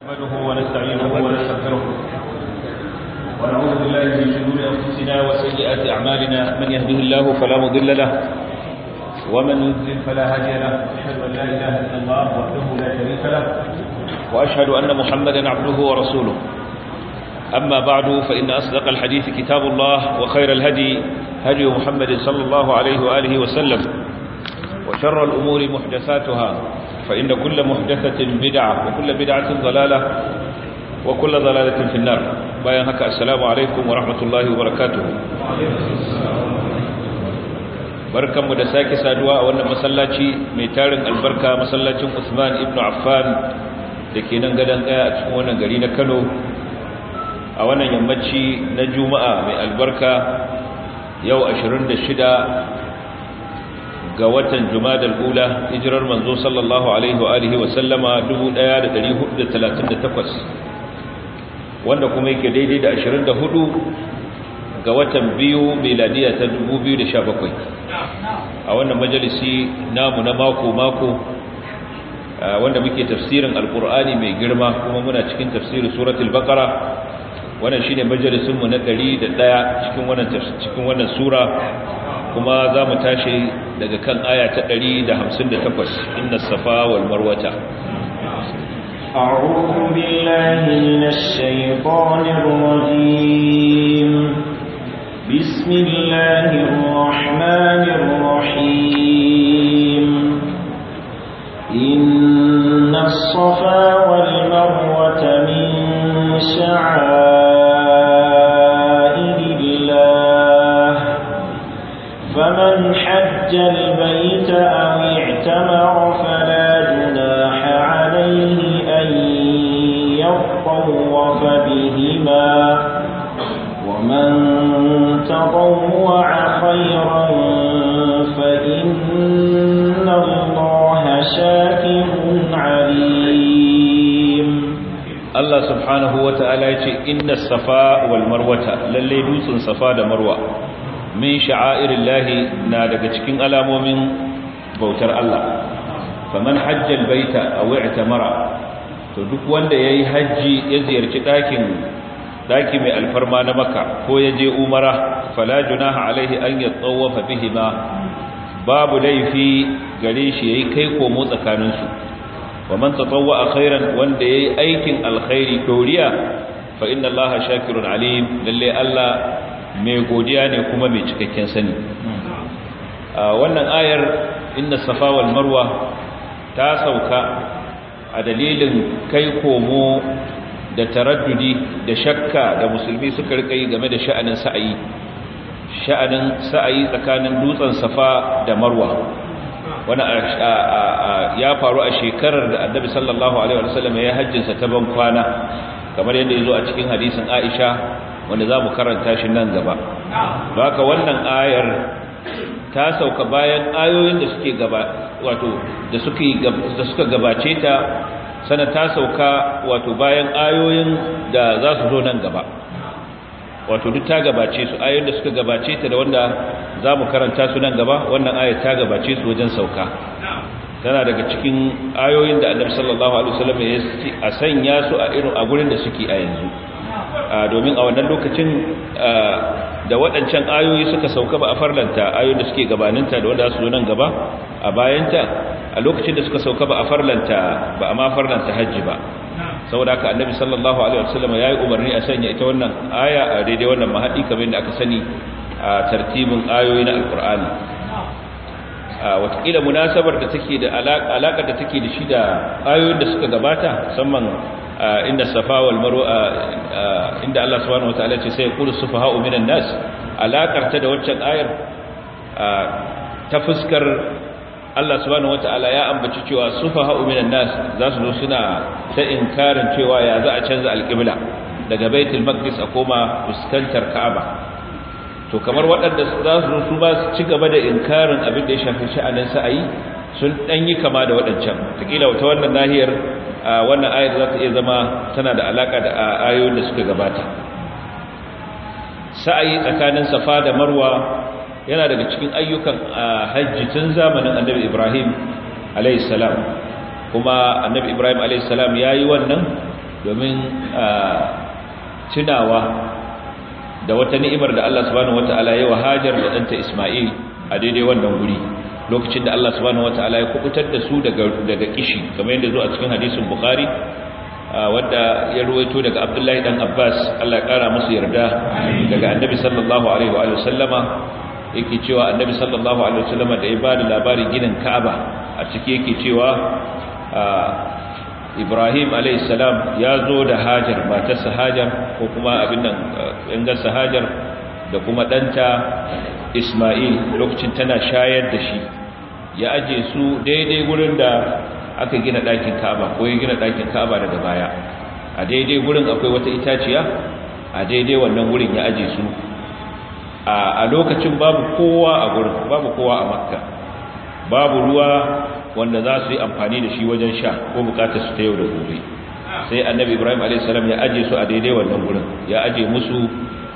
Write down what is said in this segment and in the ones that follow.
نحمده ونستعينه ونستغفره ونعوذ بالله من شرور انفسنا وسيئات اعمالنا من يهده الله فلا مضل له ومن يضلل فلا هادي له اشهد ان لا اله الا الله وحده لا شريك له واشهد ان محمدا عبده ورسوله اما بعد فان اصدق الحديث كتاب الله وخير الهدي هدي محمد صلى الله عليه واله وسلم وشر الامور محدثاتها فإن كل محدثة بدعة وكل بدعة ضلالة وكل ضلالة في النار باين هكا السلام عليكم ورحمة الله وبركاته barkanmu da sake saduwa a wannan masallaci mai tarin albarka masallacin Usman ibn Affan da ke nan gadon kaya a cikin wannan gari na Kano a wannan yammaci na Juma'a mai albarka yau 26 ga watan Jumadal Ula hijirar manzo sallallahu alaihi wa alihi wa sallama 1438 wanda kuma yake daidai da 24 ga watan biyu miladiya ta 2017 a wannan majalisi namu na mako mako wanda muke tafsirin alkur'ani mai girma kuma muna cikin tafsirin suratul baqara wannan shine majalisin mu na 101 cikin wannan cikin wannan sura kuma za mu tashi daga kan aya ta 158 inna safa wal marwata أعوذ بالله من الشيطان الرجيم بسم الله الرحمن الرحيم إن الصفا والمروة من شعائر الله فمن حج البيت أو اعتمر فلا جناح عليه أن يطوف بهما ومن تطوع خيرا فإن الله شاكر عليم الله سبحانه وتعالى يقول إن الصفا والمروة للي دوس صفا دا مروة min sha'airillahi na daga cikin alamomin bautar Allah faman hajjal baita aw i'tamara to duk wanda yayi haji ya ziyarci dakin daki mai alfarma na Makka ko ya je umara fala junaha alaihi an yatawafa bihima babu laifi gare shi yayi kai komo tsakanin su waman tatawwa khairan wanda yayi aikin alkhairi doriya fa inna Allaha shakirun alim lalle Allah mai godiya ne kuma mai cikakken sani wannan ayar inna safa wal marwa ta sauka a dalilin kai komo da taraddudi da shakka da musulmi suka rika yi game da sha'anin sa'ayi sha'anin sa'ayi tsakanin dutsen safa da marwa wani ya faru a shekarar da annabi sallallahu alaihi wasallam ya hajjinsa ta ban kwana kamar yadda ya zo a cikin hadisin aisha wanda za mu karanta shi nan gaba haka wannan ayar ta sauka bayan ayoyin da suke gaba wato da suke da suka gabace ta sana ta sauka wato bayan ayoyin da za su zo nan gaba wato duk ta gabace su ayoyin da suka gabace ta da wanda za mu karanta su nan gaba wannan ayar ta gabace su wajen sauka tana daga cikin ayoyin da annabi sallallahu alaihi wasallam ya a sanya su a irin a gurin da suke a yanzu domin a wannan lokacin da waɗancan ayoyi suka sauka ba a farlanta ayoyin da suke gabaninta da wanda su zo nan gaba a bayanta a lokacin da suka sauka ba a farlanta ba a ma farlanta hajji ba saboda haka annabi sallallahu alaihi wasallam ya yi umarni a sanya ita wannan aya a daidai wannan mahadi kamar da aka sani a tartibin ayoyi na alkur'ani watakila munasabar da take da alaƙar da take da shi da ayoyin da suka gabata musamman inda safa wal marwa inda Allah subhanahu wataala ce sai yaqulu sufaha'u minan nas alakar ta da waccan ayar ta fuskar Allah subhanahu wataala ya ambaci cewa sufaha'u minan nas za su zo suna ta inkarin cewa ya za a canza alqibla daga baitul maqdis a koma fuskantar ka'aba to kamar waɗanda za su zo su ba su ci gaba da inkarin abin da ya shafi sha'anin sa'ayi sun dan yi kama da waɗancan takila wata wannan nahiyar wannan ayar za ta iya zama tana da alaka da ayoyin da suka gabata sa'ayi tsakanin safa da marwa yana daga cikin ayyukan hajji tun zamanin annabi ibrahim alayhi salam kuma annabi ibrahim alayhi salam yayi wannan domin tunawa da wata ni'imar da Allah subhanahu wataala ya wa Hajar da danta Isma'il a daidai wannan guri lokacin da Allah subhanahu wataala ya kubutar da su daga daga kishi kamar yadda zo a cikin hadisin Bukhari wanda ya ruwaito daga Abdullahi dan Abbas Allah ya kara musu yarda daga Annabi sallallahu alaihi wa sallama yake cewa Annabi sallallahu alaihi wa sallama da ya bada labarin ginin Ka'aba a ciki yake cewa Ibrahim alayhi salam ya zo da Hajar matarsa Hajar ko kuma abin nan ingarsa Hajar da kuma danta Isma'il lokacin tana shayar da shi ya aje su daidai gurin da aka gina ɗakin Ka'aba ko ya gina ɗakin Ka'aba daga baya a daidai gurin akwai wata itaciya a daidai wannan gurin ya aje su a lokacin babu kowa a gurin babu kowa a Makka babu ruwa wanda za su yi amfani da shi wajen sha ko bukatar su ta yau da gobe sai annabi ibrahim a.s. ya aje su a daidai wannan gurin ya aje musu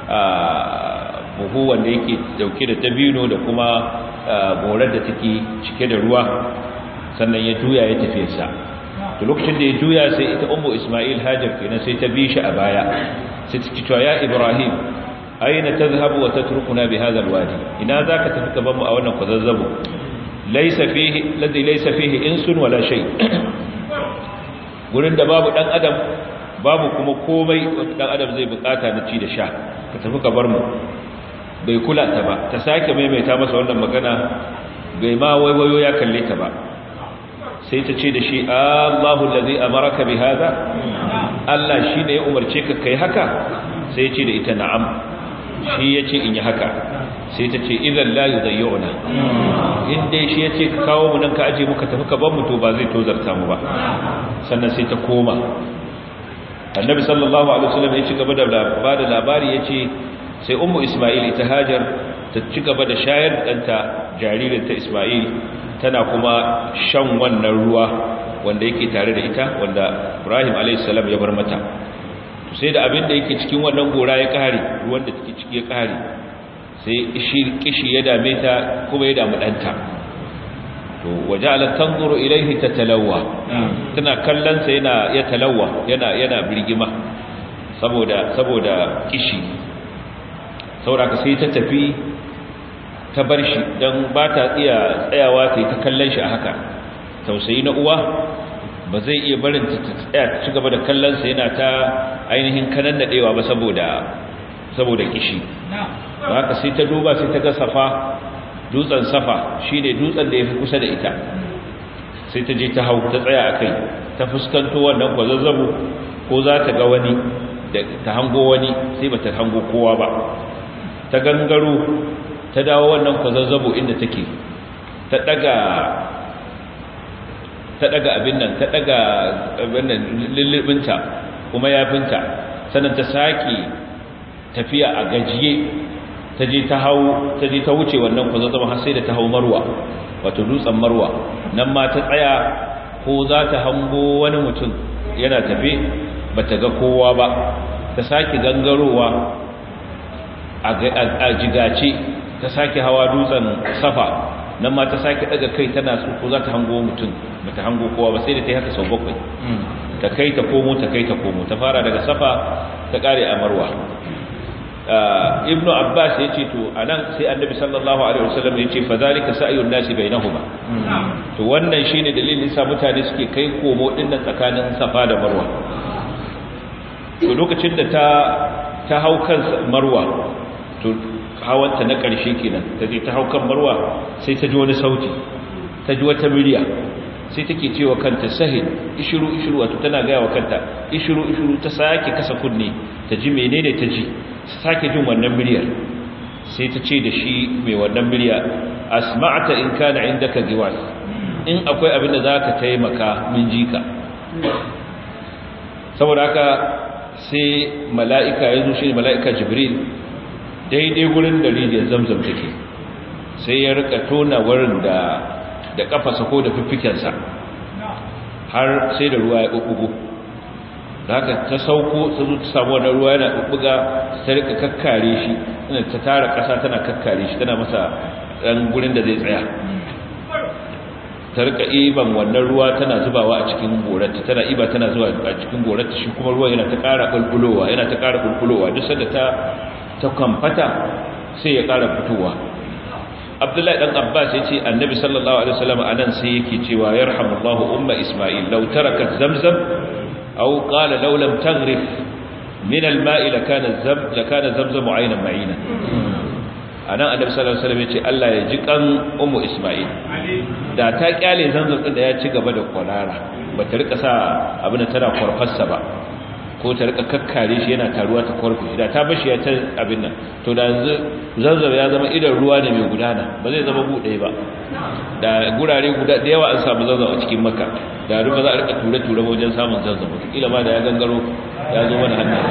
buhu wanda yake dauke da dabino da kuma morar da take cike da ruwa sannan ya juya ya tafi sa to lokacin da ya juya sai ita ummu isma'il hajar kenan sai ta bi shi a baya sai ta ce ya ibrahim aina tadhhabu wa tatrukuna bi hadha alwadi ina zaka tafi ka mu a wannan kwazazzabo laisa fihi ladhi laysa fihi insun wala shay gurin da babu dan adam babu kuma komai wanda dan adam zai bukata na ci da sha ka tafi ka bar mu bai kula ta ba ta sake maimaita masa wannan magana bai ma waiwayo ya kalle ta ba sai ta ce da shi Allahu allazi amaraka bi hada Allah shine ya umarce ka kai haka sai ya ce da ita na'am shi ya ce in yi haka sai ta ce idan la yudayyuna in dai shi yace ka kawo mu nan ka aje muka tafi ka ban mu to ba zai tozarta mu ba sannan sai ta koma annabi sallallahu alaihi wasallam ya ci gaba da ba da labari yace sai ummu isma'il ita hajar ta ci gaba da shayar danta jaririn ta isma'il tana kuma shan wannan ruwa wanda yake tare da ita wanda ibrahim alaihi salam ya bar mata sai da abin da yake cikin wannan gora ya kare ruwan da take ciki ya kare sai kishi ya dame ta kuma ya damu ɗanta to waje ala tanzuru ilaihi tatalawa tana kallon sa yana ya talawa yana yana birgima saboda saboda kishi saboda sai ta tafi ta bar shi dan ba ta iya tsayawa ta yi ta kallon shi a haka tausayi na uwa ba zai iya barin ta tsaya ci gaba da kallon sa yana ta ainihin kanan nadewa ba saboda saboda kishi ba haka sai ta duba sai ta ga safa dutsen safa shine dutsen da ya fi kusa da ita sai ta je ta hau ta tsaya a kai ta fuskanto wannan kwazazzabu ko za ta ga wani da ta hango wani sai ba ta hango kowa ba ta gangaro ta dawo wannan kwazazzabu inda take ta daga ta daga abin nan ta daga abin nan lullubinta kuma yafinta sannan ta sake tafiya a gajiye ta je ta hau ta je ta wuce wannan kwazazzaba har sai da ta hau marwa wato dutsen marwa nan ma ta tsaya ko za ta hango wani mutum yana tafe ba ta ga kowa ba ta sake gangarowa a jigace ta sake hawa dutsen safa nan ma ta sake daga kai tana so ko za ta hango mutum ba ta hango kowa ba sai da ta yi haka sau bakwai ta kai ta komo ta kai ta komo ta fara daga safa ta kare a marwa ibnu abbas ya ce to anan sai annabi sallallahu alaihi wasallam ya ce fa zalika sa'yun nasi bainahuma to wannan shine dalilin sa mutane suke kai komo din nan tsakanin safa da marwa to lokacin da ta ta hau kan marwa to hawanta na karshe kenan ta je ta hau kan marwa sai ta ji wani sauti ta ji wata murya sai take cewa kanta sahil ishiru ishiru wato tana gaya wa kanta ishiru ishiru ta sake kasa kunne ta ji menene ta ji sake jin wannan muryar sai ta ce da shi mai wannan murya asma'ata in kana indaka giwas in akwai abin da zaka taimaka min ji ka saboda haka sai mala'ika ya zo shi mala'ika jibril daidai gurin da rijiyar zamzam take sai ya rika tona wurin da da kafasa ko da fiffikensa har sai da ruwa ya ɓuɓɓugo da haka ta sauko ta zo ta samu wannan ruwa yana ɓuɓɓuga ta rika kakkare shi tana ta tara ƙasa tana kakkare shi tana masa ɗan gurin da zai tsaya ta rika iban wannan ruwa tana zubawa a cikin gorarta tana iba tana zuwa a cikin gorarta shi kuma ruwa yana ta ƙara bulbulowa yana ta ƙara bulbulowa duk sanda ta ta kamfata sai ya ƙara fitowa abdullahi dan abbas yace annabi sallallahu alaihi wasallam anan sai yake cewa yarhamullahu umma isma'il law tarakat zamzam aw qala law lam taghrif min al-ma'i lakana zam lakana zamzam aynan ma'ina anan annabi sallallahu alaihi wasallam yace Allah ya ji kan ummu isma'il da ta kyale zamzam din da ya ci gaba da kwarara ba ta rika sa abin da tana kwarfarsa ba ko ta rika kakkare shi yana taruwa ta kwarfe da ta bashi ya ta abin nan to da yanzu zanzam ya zama idan ruwa ne mai gudana ba zai zama buɗe ba da gurare guda da yawa an samu zanzam a cikin maka da ruwa za a rika ture-ture wajen samun zanzam wataƙila ma da ya gangaro ya zo mana hannu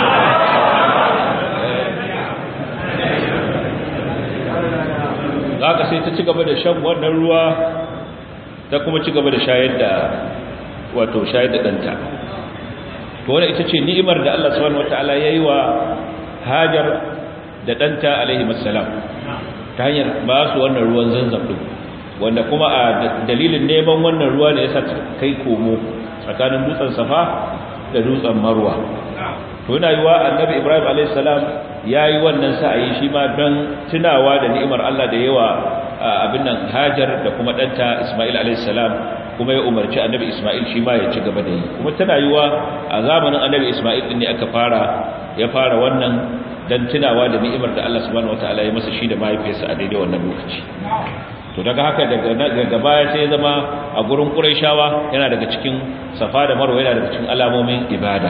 za ka sai ta ci gaba da shan wannan ruwa ta kuma ci gaba da shayar da wato shayar da ɗanta to wannan ita ce ni'imar da Allah subhanahu wataala yayi wa Hajar da ɗanta alaihi assalam ta hanyar ba su wannan ruwan zanzam din wanda kuma a dalilin neman wannan ruwa ne yasa kai komo tsakanin dutsen Safa da dutsen Marwa to yana yiwa annabi Ibrahim alaihi salam yayi wannan sa'ayi shi ma don tunawa da ni'imar Allah da yawa abin nan Hajar da kuma ɗanta Isma'il alaihi salam kuma ya umarci annabi Ismail shi ma ya ci gaba da yi kuma tana yiwa a zamanin annabi Ismail din ne aka fara ya fara wannan dan tunawa da ni'imar da Allah subhanahu wataala ya masa shi da mahaifiyarsa a daidai wannan lokaci to daga haka daga daga baya sai ya zama a gurin Qurayshawa yana daga cikin Safa da Marwa yana daga cikin alamomin ibada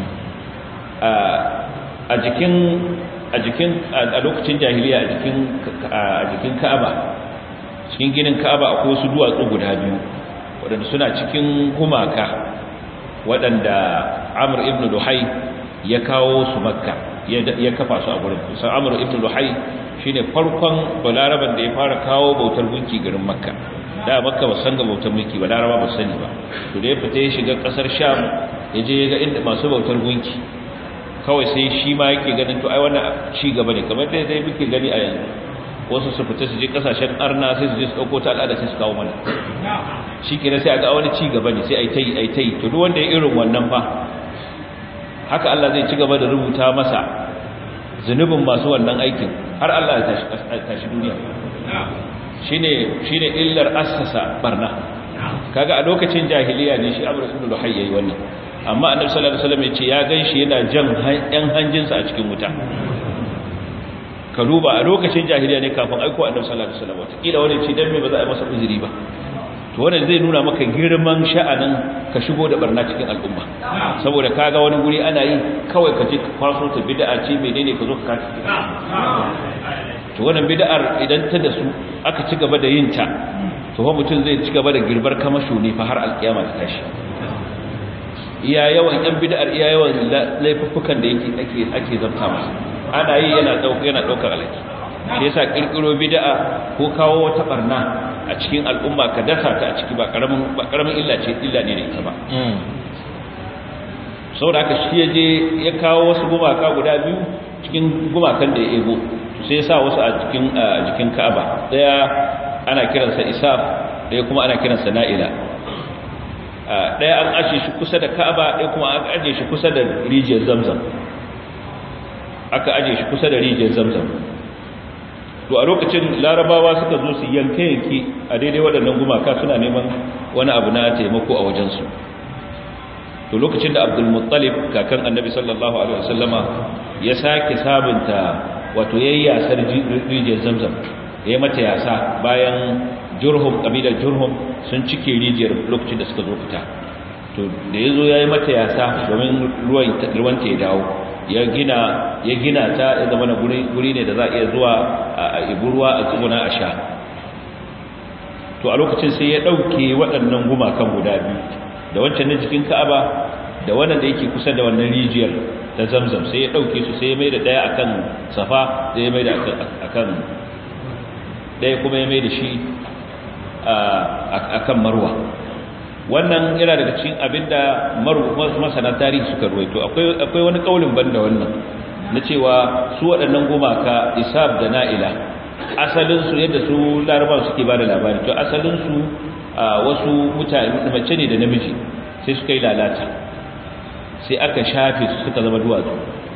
a jikin a jikin a lokacin jahiliya a jikin a jikin Ka'aba cikin ginin Ka'aba akwai wasu duwatsu guda biyu waɗanda suna cikin gumaka waɗanda amur ibn luhai ya kawo su makka ya kafa su a gurin san amur ibn luhai shi ne farkon balaraban da ya fara kawo bautar gunki garin makka da makka ba san ga bautar gunki balaraba ba sani ba to da ya fita ya shiga ƙasar sham ya je ya ga inda masu bautar gunki kawai sai shi ma yake ganin to ai wannan ci gaba ne kamar dai dai muke gani a yanzu wasu su fita su je kasashen arna sai su je su dauko ta al'ada sai su kawo mana shi ke sai a ga wani ci gaba ne sai a yi ta yi a yi ta yi to duk wanda ya irin wannan fa haka Allah zai ci gaba da rubuta masa zunubin masu wannan aikin har Allah ya tashi duniya shine shine illar assasa barna kaga a lokacin jahiliya ne shi Amr ibn Luhay yayi wannan amma Annabi sallallahu alaihi wasallam ya ce ya ganshi yana jan yan hanjinsa a cikin wuta ka duba a lokacin jahiliya ne kafin aiko Annabi sallallahu alaihi wasallam wata kila wani ce dan me ba za a yi masa uzuri ba to wannan zai nuna maka girman sha'anin ka shigo da barna cikin al'umma saboda kaga wani guri ana yi kawai ka je ka kwaso ta bid'a ce menene ka zo ka kaci to wannan bid'ar idan ta da su aka ci gaba da yin ta to fa mutum zai ci gaba da girbar kamasho ne fa har alkiyama ta tashi iya yawan yan bid'ar iya yawan laifuffukan da yake ake ake zabta masa ana yi yana dauka yana daukar alaki shi yasa kirkiro bid'a ko kawo wata barna a cikin al'umma ka dasa ta a ciki ba karamin ba karamin illa ce illa ne da ita ba saboda haka shi yaje ya kawo wasu gumaka guda biyu cikin gumakan da ya ego sai ya sa wasu a cikin jikin Ka'aba daya ana kiransa Isaf daya kuma ana kiransa Na'ila daya an aje shi kusa da Ka'aba daya kuma aka aje shi kusa da rijiyar Zamzam aka aje shi kusa da rijiyar Zamzam to a lokacin larabawa suka zo su yanke yanke a daidai waɗannan gumaka suna neman wani abu na taimako a wajensu to lokacin da abdul muttalib kakan annabi sallallahu alaihi wasallama ya sake sabunta wato yayi yasar rijiyar zamzam ya mata yasa bayan jurhum kabilar jurhum sun cike rijiyar lokacin da suka zo fita to da yazo yayi mata yasa domin ruwan ruwan ta ya dawo ya gina ya gina ta ya zama guri guri ne da za a iya zuwa a ibu ruwa a tsuguna a sha to a lokacin sai ya dauke waɗannan gumakan guda biyu da wancan na jikin Ka'aba da wannan da yake kusa da wannan rijiyar ta Zamzam sai ya dauke su sai ya maida daya akan Safa sai ya maida akan akan daya kuma ya maida shi akan Marwa wannan yana daga cikin abinda masana tarihi suka ruwaito akwai akwai wani kaulin banda wannan na cewa su waɗannan gumaka isab da na'ila asalin su yadda su larabawa suke bada labari to asalin su wasu mutane mace ne da namiji sai suka yi lalata sai aka shafe su suka zama duwatsu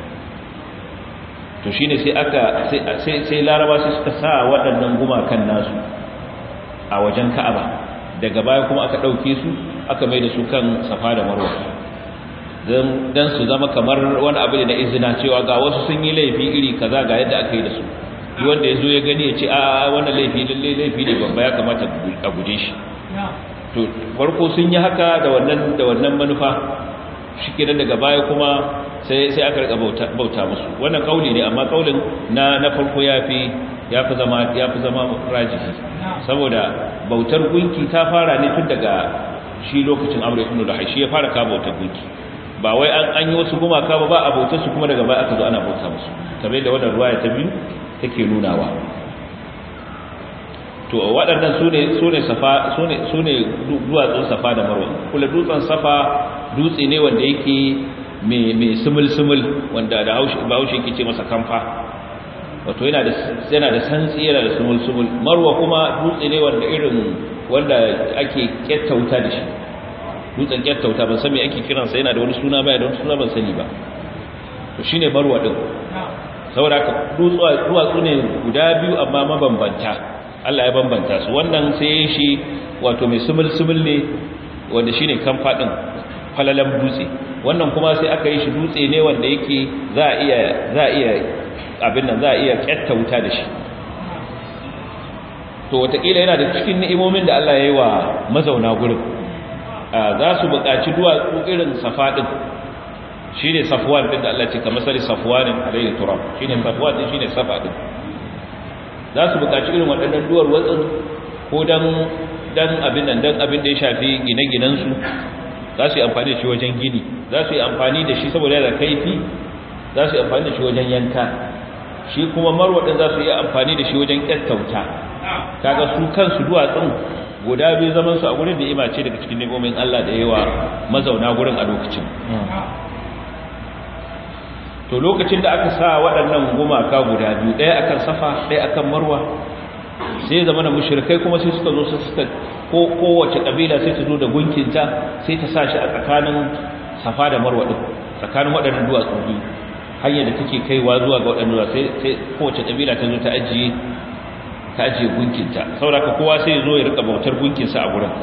to shine sai aka sai sai laraba sai suka sa waɗannan gumakan nasu a wajen ka'aba daga baya kuma aka ɗauke su aka mai da su kan safa da marwa don su zama kamar wani abu da na izina cewa ga wasu sun yi laifi iri kaza ga yadda aka yi da su yi wanda ya zo ya gani ya ce a wannan laifi lalle laifi ne babba ya kamata a guje shi to farko sun yi haka da wannan da wannan manufa shi kenan daga baya kuma sai sai aka rika bauta bauta musu wannan kauli ne amma kaulin na na farko yafi yafi zama yafi zama rajihi saboda bautar gunki ta fara ne tun daga shi lokacin Amr ibn Luhay shi ya fara ka bautar gunki ba wai an an yi wasu gumaka ba ba a bautar su kuma daga baya aka zo ana bauta musu kamar da wannan ruwaya ta biyu take nunawa to waɗannan su ne su ne safa su ne su ne duwatsun safa da marwa kula dutsen safa dutse ne wanda yake mai mai sumul sumul wanda da haushi ba haushi yake ce masa kamfa wato yana da yana da santsi yana da sumul sumul marwa kuma dutse ne wanda irin wanda ake kettauta da shi dutsen kettauta ban san me ake kiransa yana da wani suna ba da wani suna ban sani ba to shine marwa din saboda ka duwatsu ne guda biyu amma mabambanta Allah ya bambanta su wannan sai shi wato mai sumul-sumul ne wanda shine kamfa din falalan dutse wannan kuma sai aka yi shi dutse ne wanda yake za a iya za a iya abin nan za a iya kyatta wuta da shi to watakila yana da cikin ni'imomin da Allah ya yi wa mazauna gurin za su buƙaci duwatsu irin safa din shine safwan din da Allah ce kamar sari safwanin alayhi turab shine safwan din shine safa din za su buƙaci irin waɗannan duwar watsin ko dan dan abin nan dan abin da ya shafi gine-ginen su za su yi amfani da shi wajen gini za su yi amfani da shi saboda yana kaifi za su yi amfani da shi wajen yanka shi kuma marwa din za su yi amfani da shi wajen kyattauta kaga su kansu duwatsun guda biyu zaman su a gurin da ima ce daga cikin nemomin Allah da yawa mazauna gurin a lokacin to lokacin da aka sa waɗannan gumaka guda biyu ɗaya akan safa ɗaya akan marwa sai zama na mushrikai kuma sai suka zo su suka ko kowace kabila sai ta zo da gunkinta sai ta sa shi a tsakanin safa da marwa din tsakanin waɗannan duwatsu biyu hanyar da take kaiwa zuwa ga waɗannan duwatsu sai sai kowace kabila ta zo ta ajiye ta ajiye gunkinta saboda kowa sai ya zo ya rika bautar gunkinsa a gurin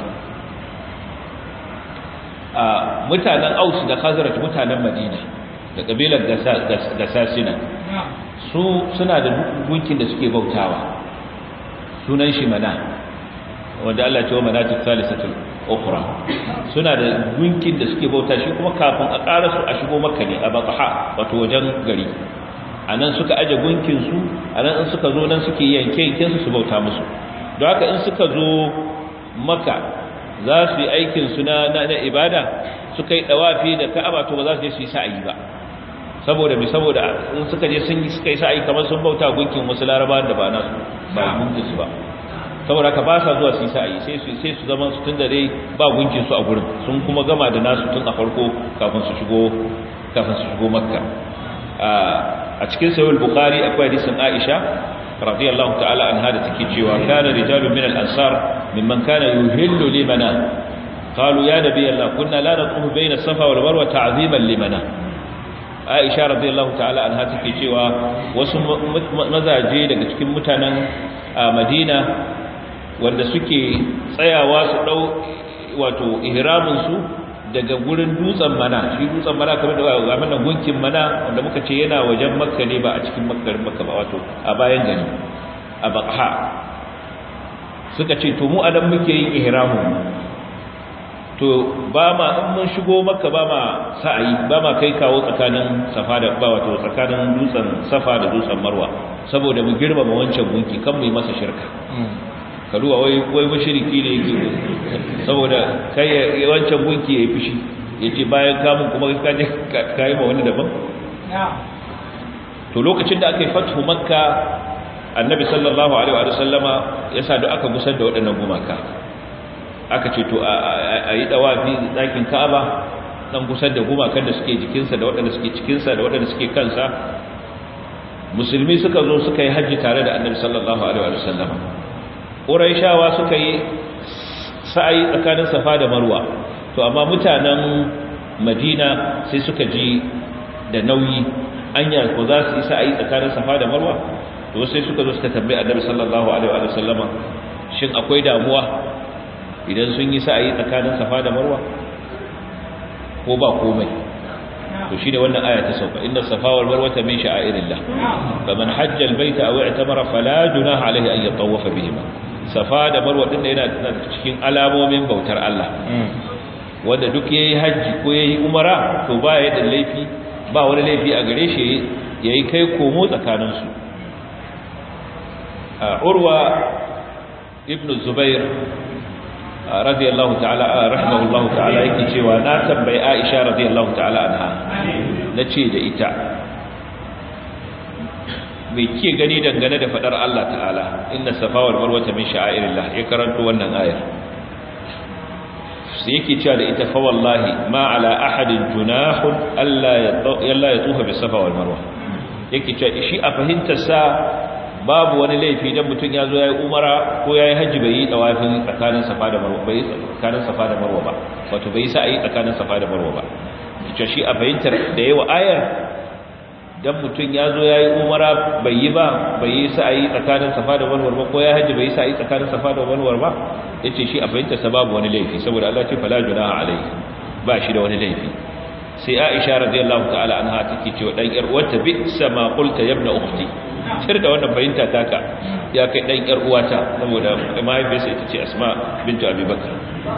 a mutanen Aus da Khazraj mutanen Madina da kabilar gasasina su suna da gunkin da suke bautawa sunan shi mana wanda Allah ce wa manatu thalithatul ukhra suna da gunkin da suke bauta shi kuma kafin a ƙara su a shigo makka ne a baqaha wato wajen gari anan suka aje gunkin su anan in suka zo nan suke yanke yanken su su bauta musu don haka in suka zo makka za su yi aikin su na na ibada suka yi dawafi da ka'aba to ba za su je su yi sa'ayi ba saboda mai saboda in suka je sun suka yi sa'ayi kamar sun bauta gunkin wasu larabawan da ba nasu ba gunkin su ba saboda ka ba sa zuwa su yi sa'ayi sai su sai su zama su tunda dai ba gunkin su a gurin sun kuma gama da nasu tun a farko kafin su shigo kafin su shigo makka a cikin sahih bukhari akwai hadisin aisha radiyallahu ta'ala anha da take cewa kana rijalun min al-ansar mimman kana yuhillu limana قالوا يا نبي الله كنا لا نطوف بين الصفا والمروه تعظيما لمنا Aisha radiyallahu ta'ala anha take cewa wasu mazaje daga cikin mutanen Madina wanda suke tsayawa su dau wato ihramin su daga gurin dutsen mana shi dutsen mana kamar da ga mana gunkin mana wanda muka ce yana wajen Makka ne ba a cikin Makka Makka ba wato a bayan gari a Baqha suka ce to mu anan muke yin ihramin to ba ma in mun shigo maka ba ma sa'ayi ba ma kai kawo tsakanin safa da ba wato tsakanin dutsen safa da dutsen marwa saboda mu girmama wancan gunki kan mu yi masa shirka karuwa wai wai mushriki ne yake saboda kai wancan gunki yayi fushi yace bayan kamun kuma ka je kai ma wani daban to lokacin da aka yi fathu makka annabi sallallahu alaihi wa sallama yasa da aka gusar da waɗannan gumaka aka ce to a yi dawafi ɗakin ka'aba dan gusar da gumakan da suke jikinsa da waɗanda suke cikinsa da waɗanda suke kansa musulmi suka zo suka yi hajji tare da annabi sallallahu alaihi wa sallam ƙuraishawa suka yi sa'ayi tsakanin safa da marwa to amma mutanen madina sai suka ji da nauyi anya ko za su yi sa'ayi tsakanin safa da marwa to sai suka zo suka tambayi annabi sallallahu alaihi wa sallama shin akwai damuwa idan sun yi sa'ayi tsakanin safa da marwa ko ba komai to shine wannan aya ta sauka inna safa wal marwa min sha'airillah faman hajja al baita aw i'tamara fala junaha alaihi an yatawafa bihima safa da marwa din yana cikin alamomin bautar Allah wanda duk yayi haji ko yayi umara to ba ya da laifi ba wani laifi a gare shi yayi kai komo tsakanin su urwa ibn zubair radiyallahu ta'ala rahimahullahu ta'ala yake cewa na tambayi Aisha radiyallahu ta'ala anha nace da ita me ke gani dangane da fadar Allah ta'ala inna safa wal marwa min sha'airillah ya karanto wannan ayar sai yake cewa da ita fa wallahi ma ala ahadin junahun alla yalla yatufa bis safa wal marwa yake cewa shi a fahimtar sa babu wani laifi dan mutum ya zo ya yi umara ko ya yi hajji bai yi tawafin tsakanin safa da marwa bai tsakanin safa da marwa ba wato bai sa yi tsakanin safa da marwa ba cewa shi a fahimtar da yawa ayar dan mutum ya zo ya yi umara bai yi ba bai yi sa yi tsakanin safa da marwa ba ko ya hajji bai yi sa yi tsakanin safa da marwa ba yace shi a fahimtar sa babu wani laifi saboda Allah ce fala junaha alaihi ba shi da wani laifi sai Aisha radiyallahu ta'ala anha take cewa dan yar uwarta bi sama qulta ya ibn ukhti cir da wannan fahimta taka ya kai dan yar uwata saboda mahaifiyarsa ita ce Asma bintu Abi Bakr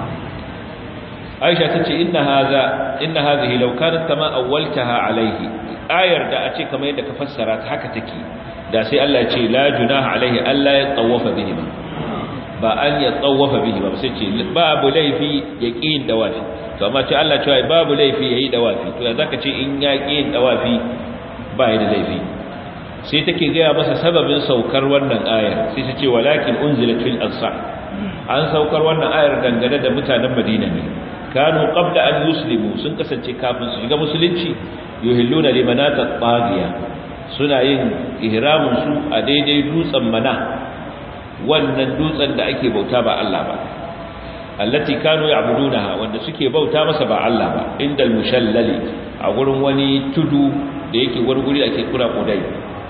Aisha tace inna hadha inna hadhihi law kanat kama awwaltaha alayhi ayar da a ce kamar yadda ka fassara ta haka take da sai Allah ya ce la junaha alayhi alla yatawafa bihi ba an ya tsawafa bihi ba sai ce babu laifi ya ƙin dawafi to amma ce Allah cewa babu laifi yayi dawafi to yanzu ka ce in ya ƙin dawafi ba ya da laifi sai take gaya masa sababin saukar wannan ayar sai ta ce walakin unzilat fil ansar an saukar wannan ayar dangane da mutanen Madina ne kanu qabla an yuslimu sun kasance kafin su shiga musulunci yuhilluna limanata taghiya suna yin ihramin su a daidai dutsen mana wannan dutsen da ake bauta ba Allah ba allati kanu ya'budunaha wanda suke bauta masa ba Allah ba indal mushallali a gurin wani tudu da yake gurguri da ake kura kudai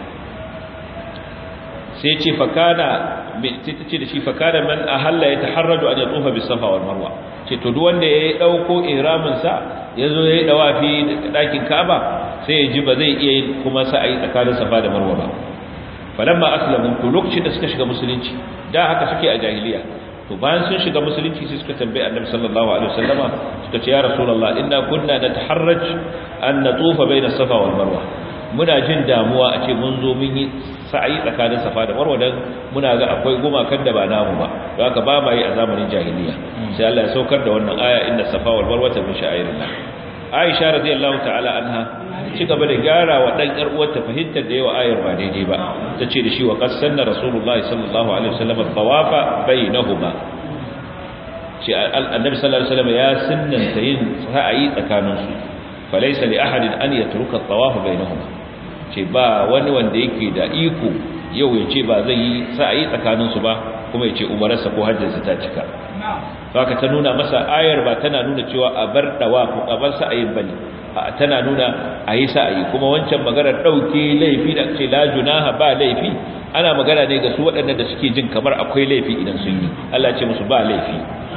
sai ce fakana sai ta ce da shi fakana man ahalla ya taharraju an yatufa bis safa wal marwa ce to duk wanda ya dauko ihramin sa yazo yayi dawafi dakin Ka'aba sai ya ji ba zai iya yin kuma sa'ayi tsakanin safa da marwa ba falamma aslamu to lokacin da suka shiga musulunci da haka suke a jahiliya to bayan sun shiga musulunci sai suka tambaye annabi sallallahu alaihi wasallama suka ce ya rasulullah inna kunna nataharraj an natufa baina safa wal marwa muna jin damuwa a ce mun zo mun yi sa'ayi tsakanin safa da marwa dan muna ga akwai gumakan da ba namu ba don haka ba ma yi a zamanin jahiliya sai Allah ya saukar da wannan aya inna safa wal marwa min sha'irillah Aisha radiyallahu ta'ala anha ci gaba da gyara wa dan yar uwarta fahimtar da yawa ayar ba daidai ba tace da shi wa qassanna rasulullahi sallallahu alaihi wasallam tawafa bainahuma shi annabi sallallahu alaihi wasallam ya sunnanta yin sa'ayi tsakanin su falaysa li ahadin an yatruka at-tawafa bainahuma ce ba wani wanda yake da iko yau ya ce ba zai yi sa'ayi tsakanin su ba kuma ya ce umararsa ko hajjinsa ta cika haka ta nuna masa ayar ba tana nuna cewa a bar dawafu a bar sa'ayin bane tana nuna a yi sa'ayi kuma wancan maganar ɗauke laifi da ce la junaha ba laifi ana magana ne ga su waɗanda da suke jin kamar akwai laifi idan sun yi Allah ce musu ba laifi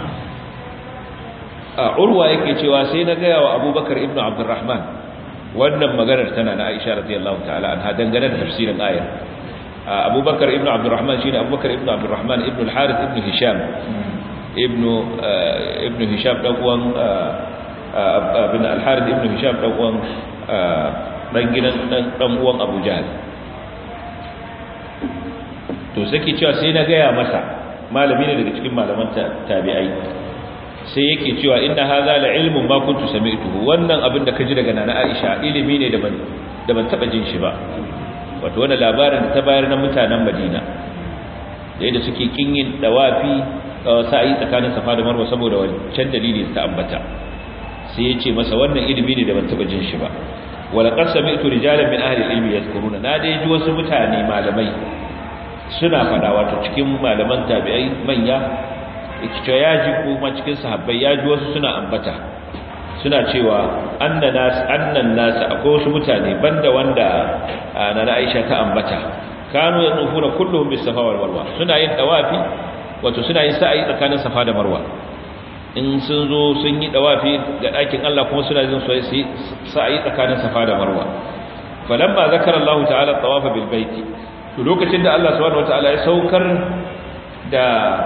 a urwa yake cewa sai na gaya wa abubakar ibnu abdurrahman wannan maganar tana na aisha radiyallahu ta'ala anha dangane da tafsirin ayar abubakar ibnu abdurrahman shine abubakar ibnu abdurrahman ibnu al-harith ibnu hisham ibnu ibnu hisham dan uwan bin al-harith ibn hisham dan uwan dan gidan dan uwan abu jahl to sake cewa sai na gaya masa malami ne daga cikin malaman tabi'ai sai yake cewa inna hadha la ilmun ma kuntu sami'tuhu wannan abin da kaji daga nana Aisha ilimi ne da ban da ban taba jin shi ba wato wannan labarin da ta bayar na mutanen Madina da yadda suke kinyin dawafi sa'i tsakanin Safa da Marwa saboda wancan dalili ta ambata sai ya ce masa wannan ilimi ne da ban taba jin shi ba wala qad sami'tu rijalan min ahli al-ilmi yadhkuruna na dai ji wasu mutane malamai suna fada wato cikin malaman tabi'ai manya ikita ya ji kuma cikin sahabbai ya ji wasu suna ambata suna cewa annan nas annan nas akwai wasu mutane banda wanda na Aisha ta ambata kanu yanufuna kulluhum bis safa wal marwa suna yin dawafi wato suna yin sa'ayi tsakanin safa da marwa in sun zo sun yi dawafi ga ɗakin Allah kuma suna yin sa'ayi tsakanin safa da marwa falamma zakara Allah ta'ala tawafa bil baiti to lokacin da Allah subhanahu wataala ya saukar da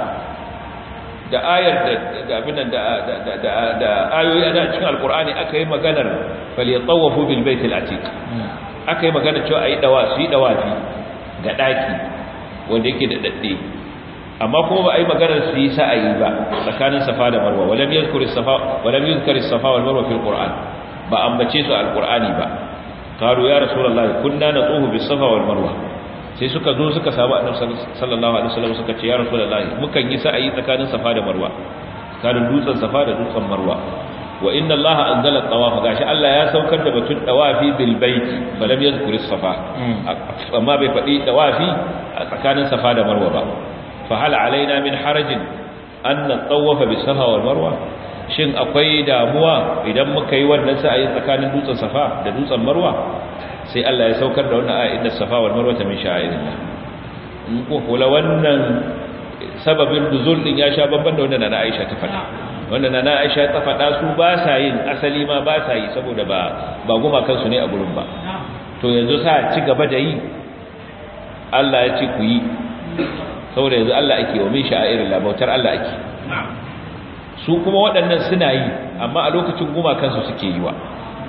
da ayar da abin da da da ayoyi a cikin alqur'ani aka yi maganar falyatawafu bil baitil atiq aka yi magana cewa ayi dawa su yi dawafi ga daki wanda yake da dadde amma kuma ba a yi maganar su yi sa'ayi ba tsakanin safa da marwa walam yadhkur as-safa walam yadhkur as-safa wal marwa fil qur'an ba ambace su alqur'ani ba qalu ya rasulullahi kunna natuhu bis safa wal marwa sai suka zo suka samu annabi sallallahu alaihi wasallam suka ce ya rasulullahi mukan yi sa'ayi tsakanin safa da marwa tsakanin dutsen safa da dutsen marwa wa inna allaha anzala at-tawaf gashi Allah ya saukar da batun tawafi bil baiti balam yadhkur as-safa amma bai faɗi tawafi a tsakanin safa da marwa ba fa hal alaina min harajin an natawafa bis safa wal marwa shin akwai damuwa idan muka yi wannan sa'ayi tsakanin dutsen safa da dutsen marwa sai Allah ya saukar da wannan aya inda safa wal marwa min sha'irillah in ko kula wannan sababin nuzul din ya sha babban da wannan na Aisha ta faɗa wannan na Aisha ta faɗa su ba sa yin asali ma ba sa yi saboda ba ba guma kansu ne a gurin ba to yanzu sa ci gaba da yi Allah ya ce ku yi saboda yanzu Allah ake wa min sha'irillah bautar Allah ake su kuma waɗannan suna yi amma a lokacin guma kansu suke yi wa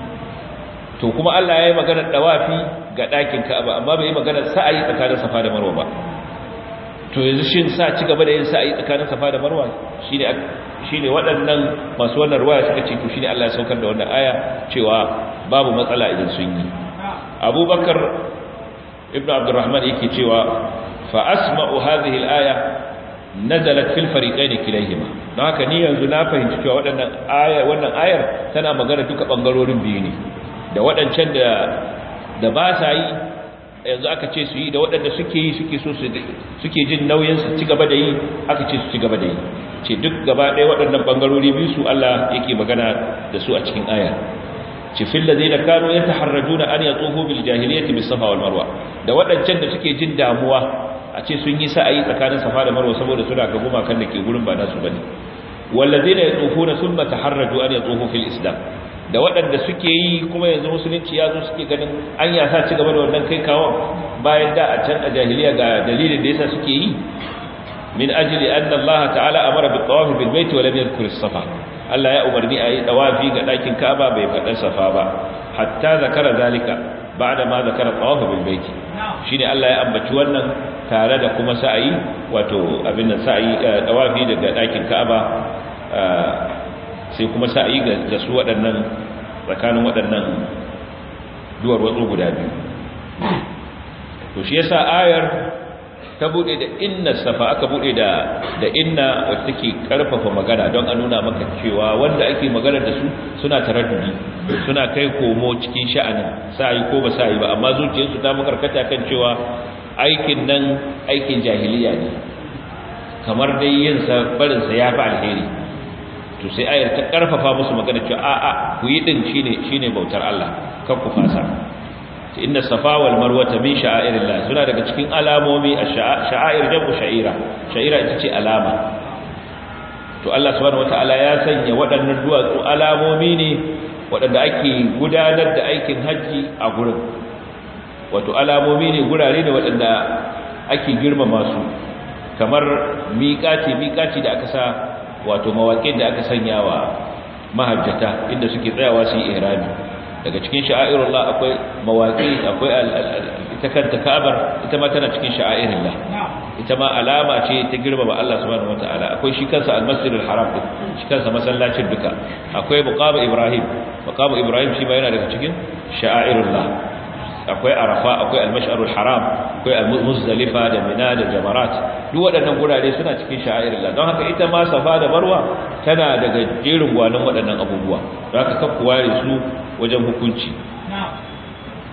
to kuma Allah ya yi maganar dawafi ga ɗakin Ka'aba amma bai yi maganar sa'ayi tsakanin Safa da Marwa ba to yanzu shin sa ci gaba da yin sa'ayi tsakanin Safa da Marwa shine shine waɗannan masu wannan ruwaya suka ce to shine Allah ya saukar da wannan aya cewa babu matsala idan sun yi Abubakar ibn Abdurrahman yake cewa fa asma'u hadhihi al-aya nazalat fil fariqaini kilayhima don haka ni yanzu na fahimci cewa waɗannan aya wannan ayar tana magana duka bangarorin biyu ne da waɗancan da da ba sa yi yanzu aka ce su yi da waɗanda suke yi suke so su suke jin nauyin su ci gaba da yi aka ce su ci gaba da yi ce duk gaba ɗaya waɗannan bangarori biyu su Allah yake magana da su a cikin aya ce fil ladina kanu yataharrajuna an yatufu bil jahiliyyati bis safa wal marwa da waɗancan da suke jin damuwa a ce sun yi sa'ayi tsakanin safa da marwa saboda suna ga gumakan da ke gurin ba nasu bane wallazina yatufuna thumma taharraju an yatufu fil islam da waɗanda suke yi kuma yanzu musulunci ya zo suke ganin an yasa ci gaba da wannan kai kawo bayan da a can a jahiliya ga dalilin da yasa suke yi min ajli anna Allah ta'ala amara bi tawafi bil bait wa lam yadhkur as-safa Allah ya umarni a yi tawafi ga ɗakin Ka'aba bai faɗa safa ba hatta zakara zalika ba'da ma zakara tawafi bil bait shine Allah ya ambaci wannan tare da kuma sa'ayi wato abin nan sa'ayi tawafi daga ɗakin Ka'aba sai kuma sa'ayi ga su waɗannan tsakanin waɗannan duwar watsu guda biyu to shi yasa ayar ta bude da inna safa aka bude da da inna wacce take karfafa magana don a nuna maka cewa wanda ake magana da su suna taraddudi suna kai komo cikin sha'anin sa'ayi ko ba sa'ayi ba amma zuciyarsu ta makarkata kan cewa aikin nan aikin jahiliya ne kamar dai yin sa barin sa yafi alheri to sai ayar ta karfafa musu magana cewa a a ku yi din shine shine bautar Allah kan ku fasa inna safa wal marwa min sha'airillah suna daga cikin alamomi a sha'air jabu sha'ira sha'ira ita ce alama to Allah subhanahu wataala ya sanya waɗannan duwatsu alamomi ne waɗanda ake gudanar da aikin haji a gurin wato alamomi ne gurare ne waɗanda ake girmama su kamar miƙaci miƙaci da aka sa wato mawaƙin da aka sanya wa mahajjata inda suke tsayawa su yi ihrami daga cikin sha'airullah akwai mawaƙi akwai ita kanta ka'abar ita ma tana cikin sha'airullah ita ma alama ce ta girmama Allah subhanahu wataala akwai shi kansa al-masjidul haram shi kansa masallacin duka akwai muqam ibrahim muqam ibrahim shi ma yana daga cikin sha'airullah akwai arafa akwai al-mash'arul haram akwai al-muzdalifa da mina da jamarat duk waɗannan gurare suna cikin sha'airillah don haka ita ma safa da marwa tana daga jerin gwanin waɗannan abubuwa don haka kan ware su wajen hukunci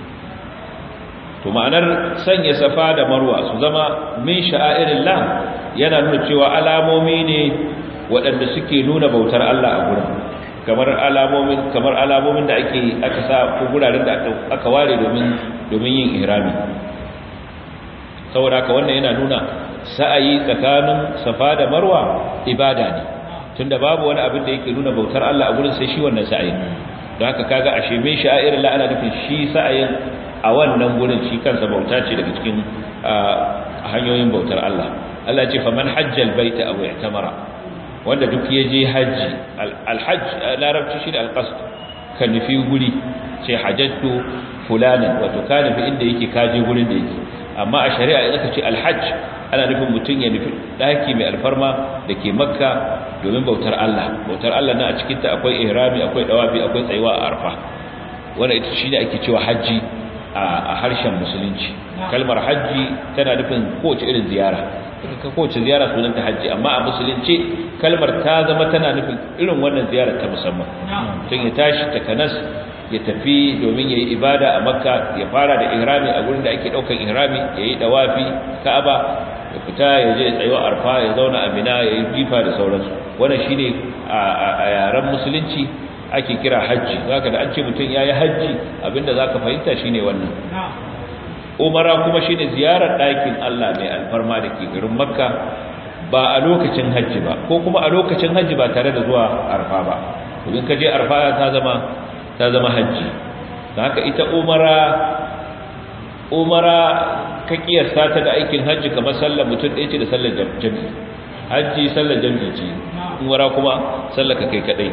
to ma'anar sanya safa da marwa su zama min sha'airillah yana nuna cewa alamomi ne waɗanda suke nuna bautar Allah a gurin kamar alamomin kamar alamomin da ake aka sa ko guraren da aka ware domin domin yin ihrami saboda haka wannan yana nuna sa'ayi tsakanin safa da marwa ibada ne tunda babu wani abin da yake nuna bautar Allah a gurin sai shi wannan sa'ayin don haka kaga ashe min sha'irin la ana nufin shi sa'ayin a wannan gurin shi kansa bauta ce daga cikin hanyoyin bautar Allah Allah ce faman hajjal baita aw i'tamara wanda duk ya je haji alhajj larabci shi da alqasd ka nufi guri ce hajjatu fulanan wato ka nufi inda yake kaje gurin da yake amma a shari'a idan ka ce alhajj ana nufin mutum ya nufi daki mai alfarma da ke makka domin bautar Allah bautar Allah na a cikinta akwai ihrami akwai dawabi akwai tsayuwa a arfa wanda ita shi ne ake cewa hajji a harshen musulunci kalmar hajji tana nufin kowace irin ziyara ka kowace ziyara sunanta hajji amma a musulunci kalmar ta zama tana nufin irin wannan ziyarar ta musamman tun ya tashi takanas ya tafi domin ya yi ibada a makka ya fara da ihrami a gurin da ake daukan ihrami ya yi dawafi ka'aba ya fita ya je tsayuwa arfa ya zauna a mina ya yi jifa da sauransu wannan shine a yaren musulunci ake kira hajji zaka da an ce mutum yayi hajji abinda zaka fahimta shine wannan umara kuma shine ziyarar ɗakin Allah mai alfarma da ke garin makka ba a lokacin hajji ba ko kuma a lokacin hajji ba tare da zuwa arfa ba domin ka je arfa ta zama ta zama hajji da haka ita umara umara ka kiyasta ta da aikin hajji kamar sallar mutum ɗaya ce da sallar jami'i hajji sallar jami'i ce umara kuma sallar ka kai kadai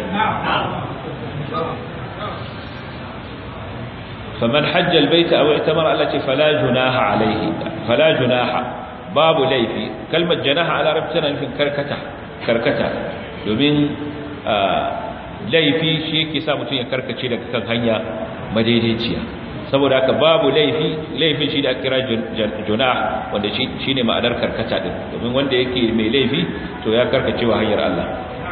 faman hajja albayta aw itamara Allah ce fala junaha alaihi fala junaha babu laifi kalmar janaha a larabci tana nufin karkata karkata domin laifi shi yake sa mutum ya karkace daga kan hanya madaidaiciya saboda haka babu laifi laifin shi da aka kira junah wanda shi ne ma'anar karkata din domin wanda yake mai laifi to ya karkace wa hanyar Allah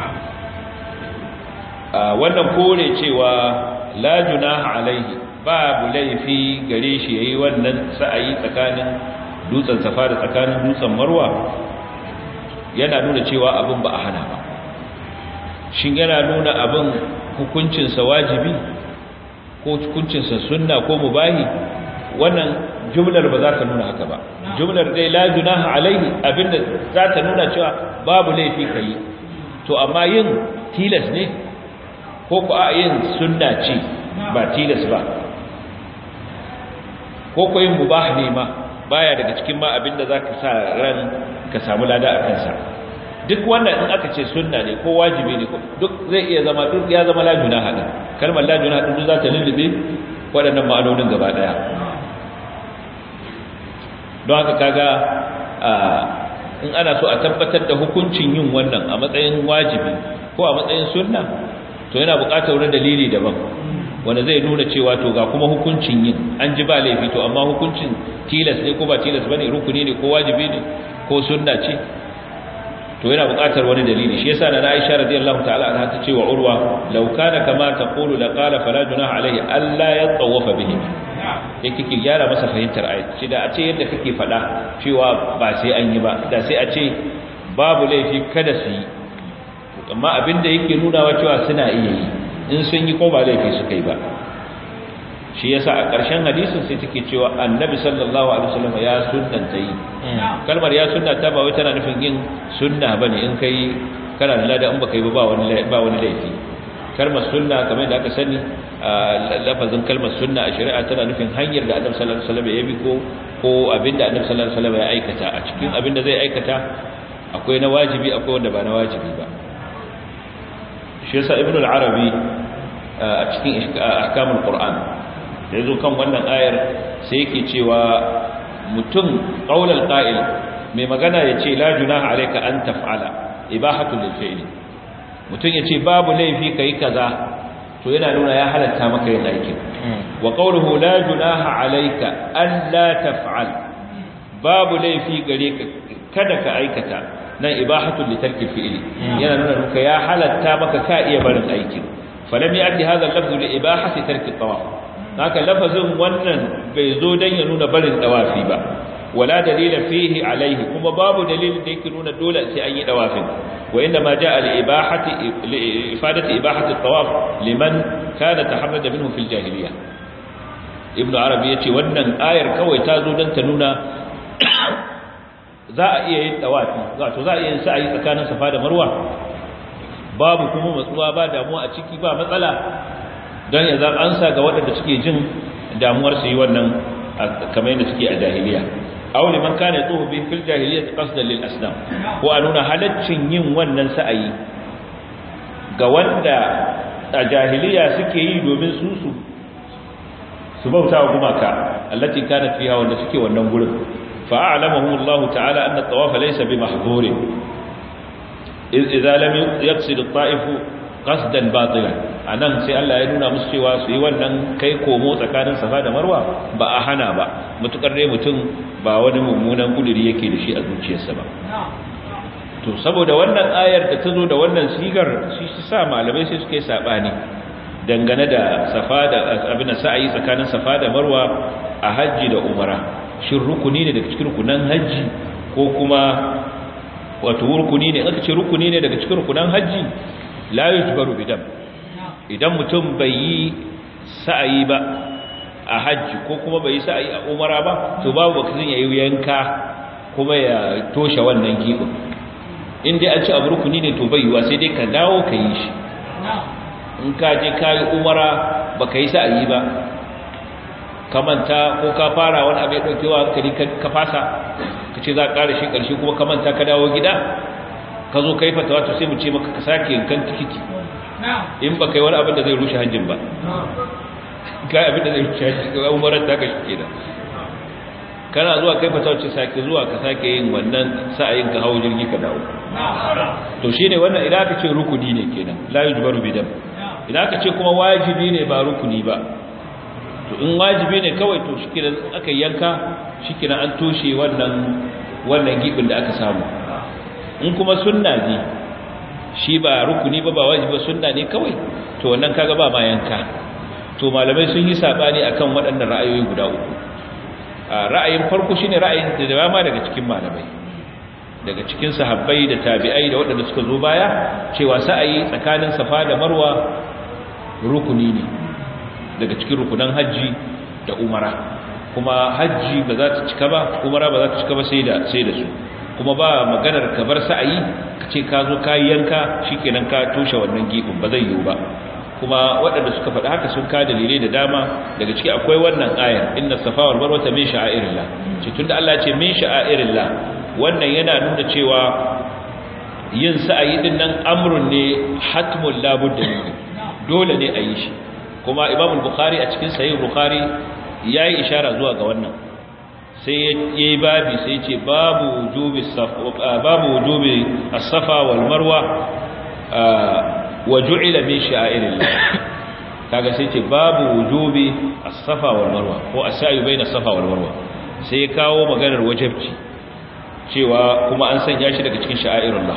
wannan kore cewa la junaha alaihi babu laifi gare shi yayi wannan sa'ayi tsakanin dutsen safa da tsakanin dutsen marwa yana nuna cewa abin ba a hana ba shin yana nuna abin hukuncinsa wajibi ko hukuncinsa sunna ko mubahi wannan jumlar ba za ta nuna haka ba jumlar dai la junaha alaihi abinda za ta nuna cewa babu laifi kai to amma yin tilas ne ko ko a yin sunna ce ba tilas ba ko ko yin mubah ne ma baya daga cikin ma abinda zaka sa ran ka samu lada a kansa duk wannan in aka ce sunna ne ko wajibi ne duk zai iya zama duk ya zama la junaha din kalmar la junaha din za ta lullube waɗannan ma'anonin gaba daya don haka kaga in ana so a tabbatar da hukuncin yin wannan a matsayin wajibi ko a matsayin sunna to yana buƙatar wani dalili daban wanda zai nuna cewa to ga kuma hukuncin yin an ji ba laifi to amma hukuncin tilas ne ko ba tilas bane rukuni ne ko wajibi ne ko sunna ce to yana buƙatar wani dalili shi yasa na Aisha radiyallahu ta'ala anha ta ce wa Urwa law kana kama taqulu la qala fala junaha alayhi alla yatawafa bihi yake ki gyara masa fahimtar ayat shi da a ce yadda kake faɗa cewa ba sai an yi ba da sai a ce babu laifi kada su yi amma abinda yake nunawa cewa suna iya yi in sun yi ko ba laifi suka yi ba shi yasa a ƙarshen hadisin sai take cewa annabi sallallahu alaihi wasallam ya sunnanta yi kalmar ya sunnata ba wai tana nufin yin sunna bane in kai kana da lada in baka yi ba wani ba wani laifi kalmar sunna kamar da aka sani lafazin kalmar sunna a shari'a tana nufin hanyar da annabi sallallahu alaihi wasallam ya bi ko ko abinda annabi sallallahu alaihi wasallam ya aikata a cikin abinda zai aikata akwai na wajibi akwai wanda ba na wajibi ba shi yasa ibnu al-arabi a cikin ahkamul qur'an da yazo kan wannan ayar sai yake cewa mutum qaulul qa'il mai magana yace la junaha alayka an taf'ala ibahatul lil fi'li mutum yace babu laifi kai kaza to yana nuna ya halatta maka yin aikin wa qawluhu la junaha alayka an la taf'al babu laifi gare ka kada ka aikata nan ibahatul li tarki fi'li yana nuna maka ya halatta maka ka iya barin aikin falam ya'ti hadha al-lafz li ibahati tarki tawaf haka lafazin wannan bai zo dan ya nuna barin tawafi ba wala dalila fihi alaihi kuma babu dalilin da yake nuna dole sai an yi dawafin wa inna ma jaa li ibahati li ifadati ibahati at-tawaf liman kana taharrada minhu fil jahiliyyah ibnu arabi yace wannan ayar kawai ta zo dan ta nuna za a iya yin dawafi wato za a iya yin sa'ayi tsakanin safa da marwa babu kuma matsuwa ba damuwa a ciki ba matsala don ya zan ansa ga waɗanda suke jin damuwar su yi wannan kamar yadda suke a jahiliya aw liman kana yatufu bi fil jahiliyyah qasdan lil asnam ko a nuna halaccin yin wannan sa'ayi ga wanda a jahiliya suke yi domin su su su bauta wa gumaka allati kanat fiha wanda suke wannan gurin fa a'lamahu Allah ta'ala anna at-tawaf laysa bi mahdhur idza lam yaqsid at-ta'if qasdan batilan anan sai Allah ya nuna musu cewa su yi wannan kai komo tsakanin safa da marwa ba a hana ba mutukar dai mutum ba wani mummunan kuduri yake da shi a zuciyarsa ba to saboda wannan ayar da ta zo da wannan sigar shi su sa malamai sai suke sabani dangane da safa da abin da sa'ayi tsakanin safa da marwa a hajji da umara shin rukuni ne daga cikin rukunan hajji ko kuma wato rukuni ne aka ce rukuni ne daga cikin rukunan hajji la yujbaru bidam idan mutum bai yi sa'ayi ba a hajji ko kuma bai yi sa'ayi a umara ba to babu bakazin ya yi yanka kuma ya toshe wannan gibin in dai an ci abu rukuni ne to bai yiwa sai dai ka dawo ka yi shi in ka je ka yi umara ba ka yi sa'ayi ba ka manta ko ka fara wani abu ya ɗaukewa hankali ka fasa ka ce za a ƙara shi ƙarshe kuma ka manta ka dawo gida ka zo ka yi fatawa to sai mu ce maka ka sake yankan tikiti in ba kai wani abin da zai rushe hajjin ba kai abin da zai rushe hajjin ga umarar ta ka shi da kana zuwa kai fatawa ce sake zuwa ka sake yin wannan sa'ayin ka hawo jirgi ka dawo to shine wannan idan aka ce rukuni ne kenan la yujbaru bidam idan aka ce kuma wajibi ne ba rukuni ba to in wajibi ne kawai to shikenan aka yanka shikenan an toshe wannan wannan gibin da aka samu in kuma sunna ne shi ba rukuni ba ba wajibi sunna ne kawai to wannan kaga ba ma yanka to malamai sun yi sabani akan waɗannan ra'ayoyi guda uku ra'ayin farko shine ra'ayin da dama daga cikin malamai daga cikin sahabbai da tabi'ai da waɗanda suka zo baya cewa sa'ayi tsakanin safa da marwa rukuni ne daga cikin rukunan hajji da umara kuma hajji ba za ta cika ba umara ba za ta cika ba sai da sai da su kuma ba maganar ka bar sa'ayi ka ce ka zo ka yanka shikenan ka toshe wannan gibin ba zai yiwu ba kuma waɗanda suka faɗi haka sun ka dalilai da dama daga ciki akwai wannan ayar inna safa wal marwa min sha'airillah ce tunda Allah ya ce min sha'airillah wannan yana nuna cewa yin sa'ayi din nan amrun ne hatmul labudda ne dole ne a yi shi kuma imam bukhari a cikin sahih bukhari yayi ishara zuwa ga wannan sai yayi babi sai ce babu wujubi safa babu wujubi as-safa wal marwa wa ju'ila min sha'irillah kaga sai ce babu wujubi as-safa wal marwa ko as-sa'i baina safa wal marwa sai ya kawo maganar wajibci cewa kuma an sanya shi daga cikin sha'airullah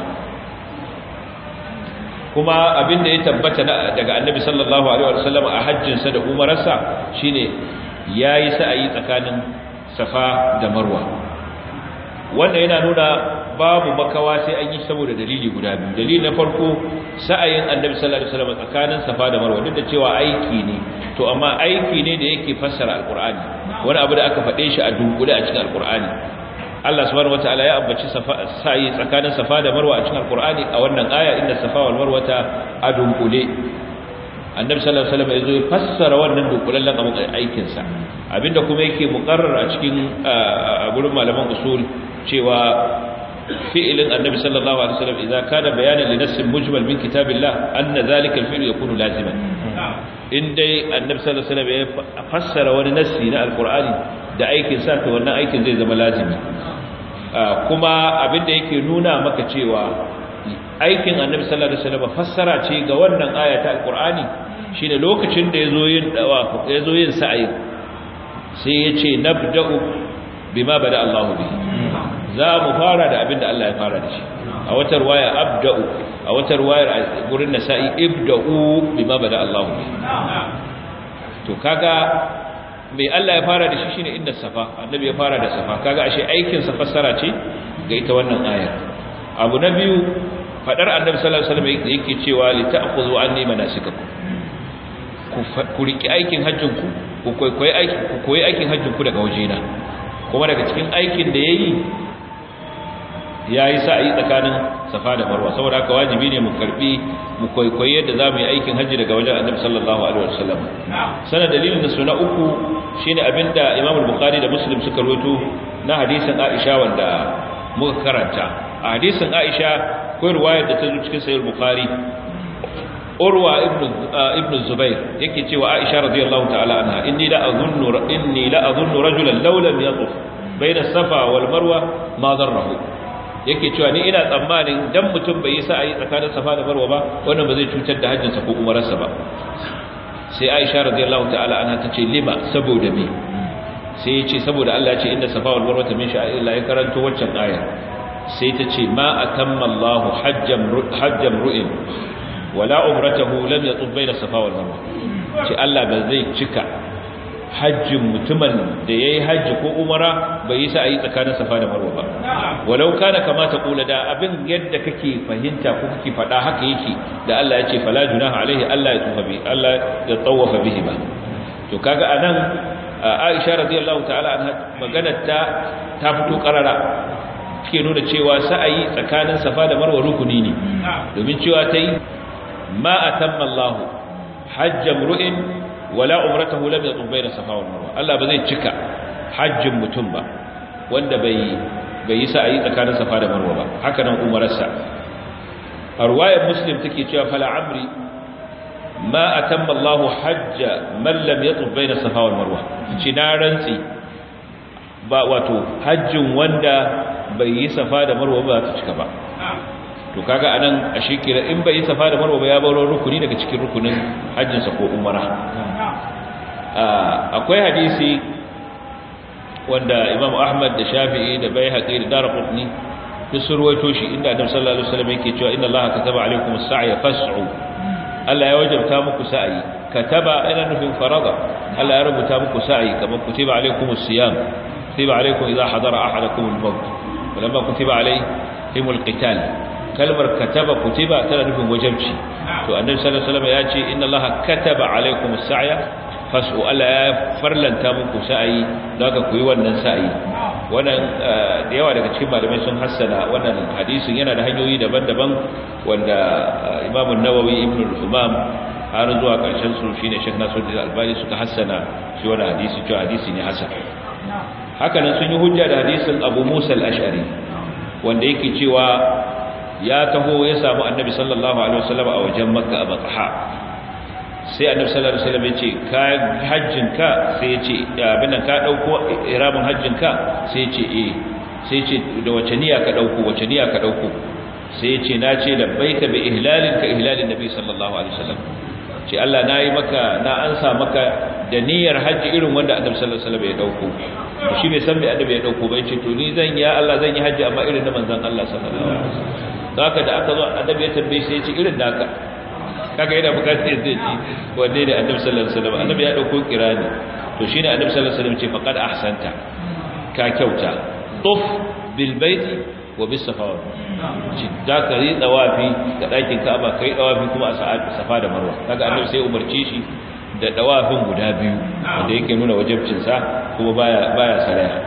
kuma abin da ya tabbata daga annabi sallallahu alaihi wasallam a hajjinsa da umararsa shine yayi sa'ayi tsakanin safa da marwa wanda yana nuna babu makawa sai an yi saboda dalili guda biyu dalili na farko sa'ayin annabi sallallahu alaihi wasallam tsakanin safa da marwa duk da cewa aiki ne to amma aiki ne da yake fassara alqur'ani wani abu da aka faɗe shi a dunkule a cikin alqur'ani Allah subhanahu wataala ya ambaci sa'i tsakanin safa da marwa a cikin alqur'ani a wannan aya inda safa wal marwa ta adunkule annabi sallallahu alaihi wasallam yazo ya fassara wannan dunkulallen abin aikin sa abinda kuma yake muqarrar a cikin gurin malaman usul cewa fi'ilin annabi sallallahu alaihi wasallam idza kana bayanan li nassin mujmal min kitabillah anna zalika al-fi'l yakunu laziman in dai annabi sallallahu alaihi wasallam ya fassara wani nassi na alqur'ani da aikin sa to wannan aikin zai zama lazimi kuma abinda yake nuna maka cewa aikin annabi sallallahu alaihi wasallam fassara ce ga wannan aya ta alqur'ani shine lokacin da yazo yin dawa yazo yin sa'i sai yace nabda'u bima bada Allahu bihi za mu fara da abinda Allah ya fara da shi a wata ruwaya abda'u a wata ruwayar gurin nasa'i ibda'u bima bada Allahu bihi to kaga mai Allah ya fara da shi shine inda safa annabi ya fara da safa kaga ashe aikin sa fassara ce ga ita wannan ayar abu na biyu fadar annabi sallallahu alaihi wasallam yake cewa li ta'khudhu anni manasikakum ku ku riki aikin hajjin ku ku koyi aikin ku koyi aikin hajjin ku daga wajena kuma daga cikin aikin da yayi yayi sa'i tsakanin safa da marwa saboda haka wajibi ne mu karbi mu koyi yadda zamu yi aikin hajji daga wajen annabi sallallahu alaihi wasallam sanan dalilin da suna uku shine abinda Imam al-Bukhari da Muslim suka rawaito na hadisin Aisha wanda muka karanta a hadisin Aisha ko riwayar da ta zo cikin sahih Bukhari Urwa ibn ibn Zubair yake cewa Aisha radiyallahu ta'ala anha inni la azunnu inni la azunnu rajulan law lam yatuf bayna safa wal marwa ma darrahu yake cewa ni ina tsammanin dan mutum bai yi sa'ayi tsakanin safa da marwa ba wannan ba zai cutar da hajjinsa ko umararsa ba sai Aisha radiyallahu ta'ala anha tace lima saboda me sai ya ce saboda Allah ya ce inda safa wal marwa min sha'irillah ya karanto waccan ayar sai ta ce ma atamma Allah hajjam hajjam ru'in wala umratahu lam yatub bayna safa wal marwa ce Allah ba zai cika hajjin mutumin da yayi hajji ko umara bai yi sa'ayi tsakanin safa da marwa ba walau kana kama ta kula da abin yadda kake fahimta ko kake fada haka yake da Allah ya ce fala junaha alaihi Allah ya tufa bi Allah ya tawafa bihi ba to kaga anan Aisha radiyallahu ta'ala anha maganar ta ta fito karara take nuna cewa sa'ayi tsakanin safa da marwa rukuni ne domin cewa ta yi ma atamma Allah hajjam ru'in wala umratahu lam yatub bayna safa wal marwa Allah ba zai cika hajjin mutum ba wanda bai bai yi sa'ayi tsakanin safa da marwa ba haka nan umararsa a ruwayar muslim take cewa fala amri ma atamma Allah hajja man lam yatub bayna safa wal marwa ci na rantsi ba wato hajjin wanda bai yi safa da marwa ba ta cika ba to kaga anan a shekira in bai yi safa da marwa ba ya baro rukuni daga cikin rukunin hajjinsa ko umara akwai hadisi wanda imam ahmad da shafi'i da bai haƙi da dara kudni duk sun ruwaito shi inda adam sallallahu alaihi wasallam yake cewa inna allaha kataba alaikum as-sa'ya fas'u Allah ya wajabta muku sa'i kataba ina nufin farada Allah ya rubuta muku sa'i kamar kutiba alaikum as-siyam kutiba alaikum idha hadara ahadakum al-maut walamma kutiba alaihim al-qital kalmar kataba kutiba tana nufin wajabci to annabi sallallahu alaihi wasallam ya ce inna allaha kataba alaikum as-sa'ya fasu Allah ya farlanta muku sa'ayi don haka ku yi wannan sa'ayi wannan da yawa daga cikin malamai sun hassana wannan hadisin yana da hanyoyi daban-daban wanda Imam an-Nawawi Ibn al-Umam har zuwa karshen su shine Sheikh Nasiruddin Albani suka hassana shi wannan hadisi cewa hadisi ne hasan haka nan sun yi hujja da hadisin Abu Musa al-Ash'ari wanda yake cewa ya taho ya samu Annabi sallallahu alaihi wasallam a wajen Makka a Batha sai annabi sallallahu alaihi wasallam ya ce ka hajjinka sai ya ce abin nan ka dauko iramin hajjinka sai ya ce eh sai ya ce da wace niyya ka dauko wace niyya ka dauko sai ya ce na ce labbaika bi ihlalin ka ihlalin nabi sallallahu alaihi wasallam ce Allah na yi maka na ansa maka da niyyar hajji irin wanda annabi sallallahu alaihi wasallam ya dauko shi bai san me annabi ya dauko ba ce to ni zan ya Allah zan yi hajji amma irin na manzon Allah sallallahu alaihi wasallam haka da aka zo annabi ya tambaye sai ya ce irin naka kaga yana bukatar zai ji wanne ne annabi sallallahu alaihi wasallam annabi ya dauko kirani to shine annabi sallallahu alaihi wasallam ce faqad ahsanta ka kyauta tuf bil baiti wa bis safa ci da ka yi dawafi ga dakin Ka'aba kai dawafi kuma a safa da Marwa kaga annabi sai umarce shi da dawafin guda biyu wanda yake nuna wajibcin sa kuma baya baya saraya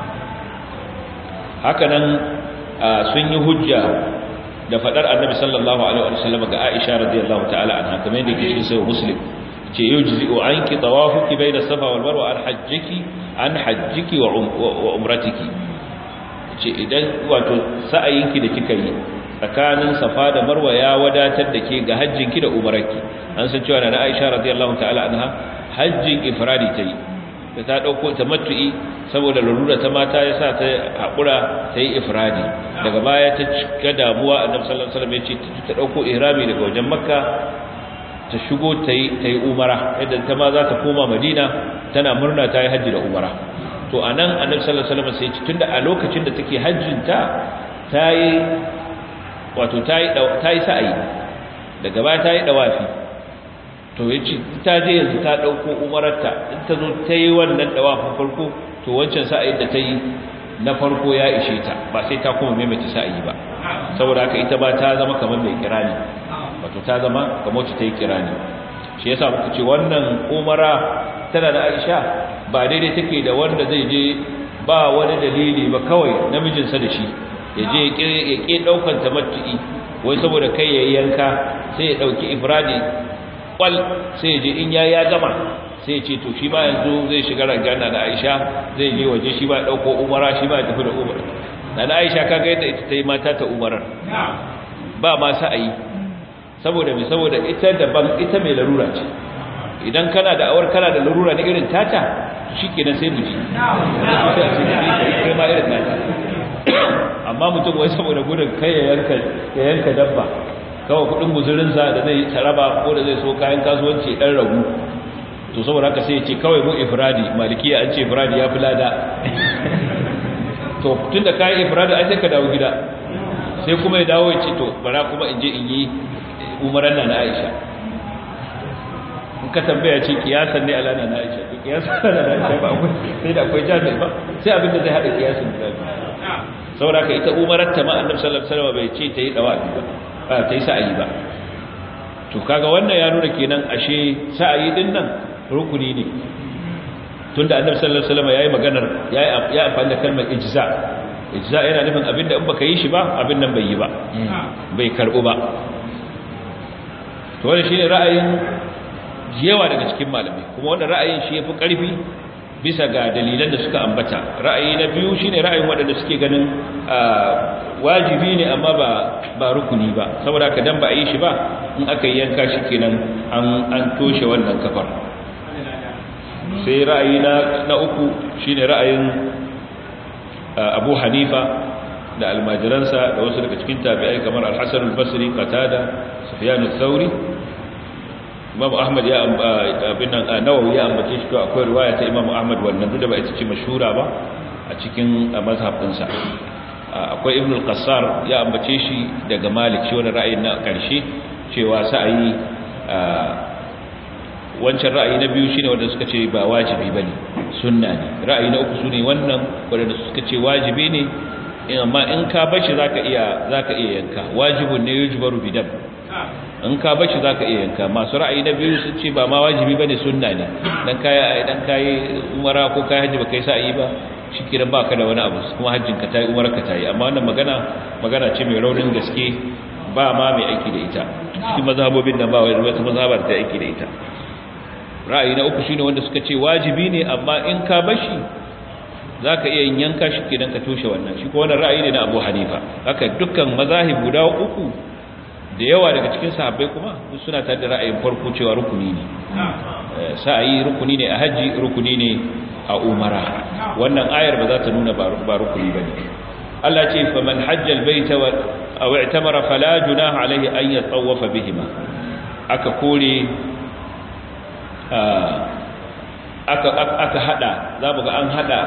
haka nan sun yi hujja da fadar annabi sallallahu alaihi wasallam ga Aisha radiyallahu ta'ala anha kamar yadda yake cikin sahih Muslim ce yujzi'u anki tawafuki bayna safa wal marwa an hajjiki an hajjiki wa umratiki ce idan wato sa'ayinki da kika yi tsakanin safa da marwa ya wadatar da ke ga hajjinki da umarki an san cewa na Aisha radiyallahu ta'ala anha hajjin ifradi tayi da ta dauko tamattu'i saboda larura ta mata yasa ta hakura ta yi ifradi daga baya ta cika damuwa annabi sallallahu alaihi wasallam ya ce ta dauko ihrami daga wajen makka ta shigo ta yi ta yi umara yadda ta ma za ta koma madina tana murna ta yi hajji da umara to anan annabi sallallahu alaihi wasallam sai ya ce tunda a lokacin da take hajjin ta ta yi wato ta yi ta yi sa'ayi daga baya ta yi dawafi to yace ta je yanzu ta dauko umararta in ta zo ta yi wannan dawafin farko to wancan sa'ayin da ta yi na farko ya ishe ta ba sai ta kuma maimaita sa'ayi ba saboda haka ita ba ta zama kamar mai kirani wato ta zama kamar wacce ta yi kirani shi yasa muka ce wannan umara tana da Aisha ba daidai take da wanda zai je ba wani dalili ba kawai namijinsa da shi ya je ya ke daukan tamattu'i wai saboda kai ya yanka sai ya dauki ifradi kwal sai ya je in ya ya gama sai ya ce to shi ba yanzu zai shiga rangana da Aisha zai je waje shi ba dauko umara shi ba tafi da umara dan Aisha kaga yadda ita tayi mata ta umarar ba ma sa'ayi saboda me saboda ita daban ita mai larura ce idan kana da awar kana da larura ne irin tata shikenan sai mu ji kai ma irin tata amma mutum wai saboda gudun kai ya yanka ya yanka dabba kawai kudin guzurinsa da zai taraba ko da zai so kayan kasuwanci dan ragu to saboda haka sai ya ce kawai mu ifradi malikiya an ce ifradi ya fi lada to tun da kayan ifradi ai sai ka dawo gida sai kuma ya dawo ya ce to bara kuma in je in yi umaran na na aisha in ka tambaya ce kiyasan ne alana na aisha to kiyasan na na aisha ba akwai sai da akwai jami'i ba sai abin da zai haɗa kiyasan da saboda ka ita umarar ta ma annabi sallallahu alaihi wasallam bai ce ta yi dawafi ba ba ta yi sa'ayi ba to kaga wannan ya nuna kenan ashe sa'ayi din nan rukuni ne tunda annabi sallallahu alaihi wasallam yayi maganar yayi ya amfani da kalmar ijza ijza yana nufin abinda in baka yi shi ba abin nan bai yi ba bai karbu ba to wannan shine ra'ayin yawa daga cikin malamai kuma wannan ra'ayin shi yafi karfi bisa ga dalilan da suka ambata ra'ayi na biyu shine ra'ayin waɗanda suke ganin wajibi ne amma ba ba rukuni ba saboda ka dan ba a yi shi ba in aka yi yanka shi kenan an an toshe wannan kafar sai ra'ayi na na uku shine ra'ayin Abu Hanifa da almajiransa da wasu daga cikin tabi'ai kamar Al-Hasan al-Basri Qatada Sufyan al-Thawri Imam Ahmad ya abin nan Nawawi ya ambace shi ko akwai riwaya ta Imam Ahmad wannan duk da ba ita ce mashhura ba a cikin mazhabin sa akwai Ibn al-Qassar ya ambace shi daga Malik shi wannan ra'ayin na karshe cewa sa'ayi wancan ra'ayi na biyu shine wanda suka ce ba wajibi bane sunna ne ra'ayi na uku sune wannan wanda suka ce wajibi ne amma in ka bashi zaka iya zaka iya yanka wajibun ne yujbaru bidam in ka bashi zaka iya yanka masu ra'ayi na biyu sun ce ba ma wajibi bane sunna ne dan kai dan kai umara ko kai haji ba kai sa'i ba shikenan baka da wani abu kuma hajjin ka tayi umara ka tayi amma wannan magana magana ce mai raunin gaske ba ma mai aiki da ita cikin mazhabobin nan ba wai wata mazhabar da aiki da ita ra'ayi na uku shine wanda suka ce wajibi ne amma in ka bashi zaka iya yin yanka shi kenan ka toshe wannan shi ko wannan ra'ayi ne na Abu Hanifa haka dukkan mazahib guda uku da yawa daga cikin sahabbai kuma suna tare da ra'ayin farko cewa rukuni ne sa'ayi rukuni ne a haji rukuni ne a umara wannan ayar ba za ta nuna ba rukuni bane Allah ce faman hajja albayta wa aw i'tamara fala junaha alayhi an yatawafa bihima aka kore aka aka hada zamu ga an hada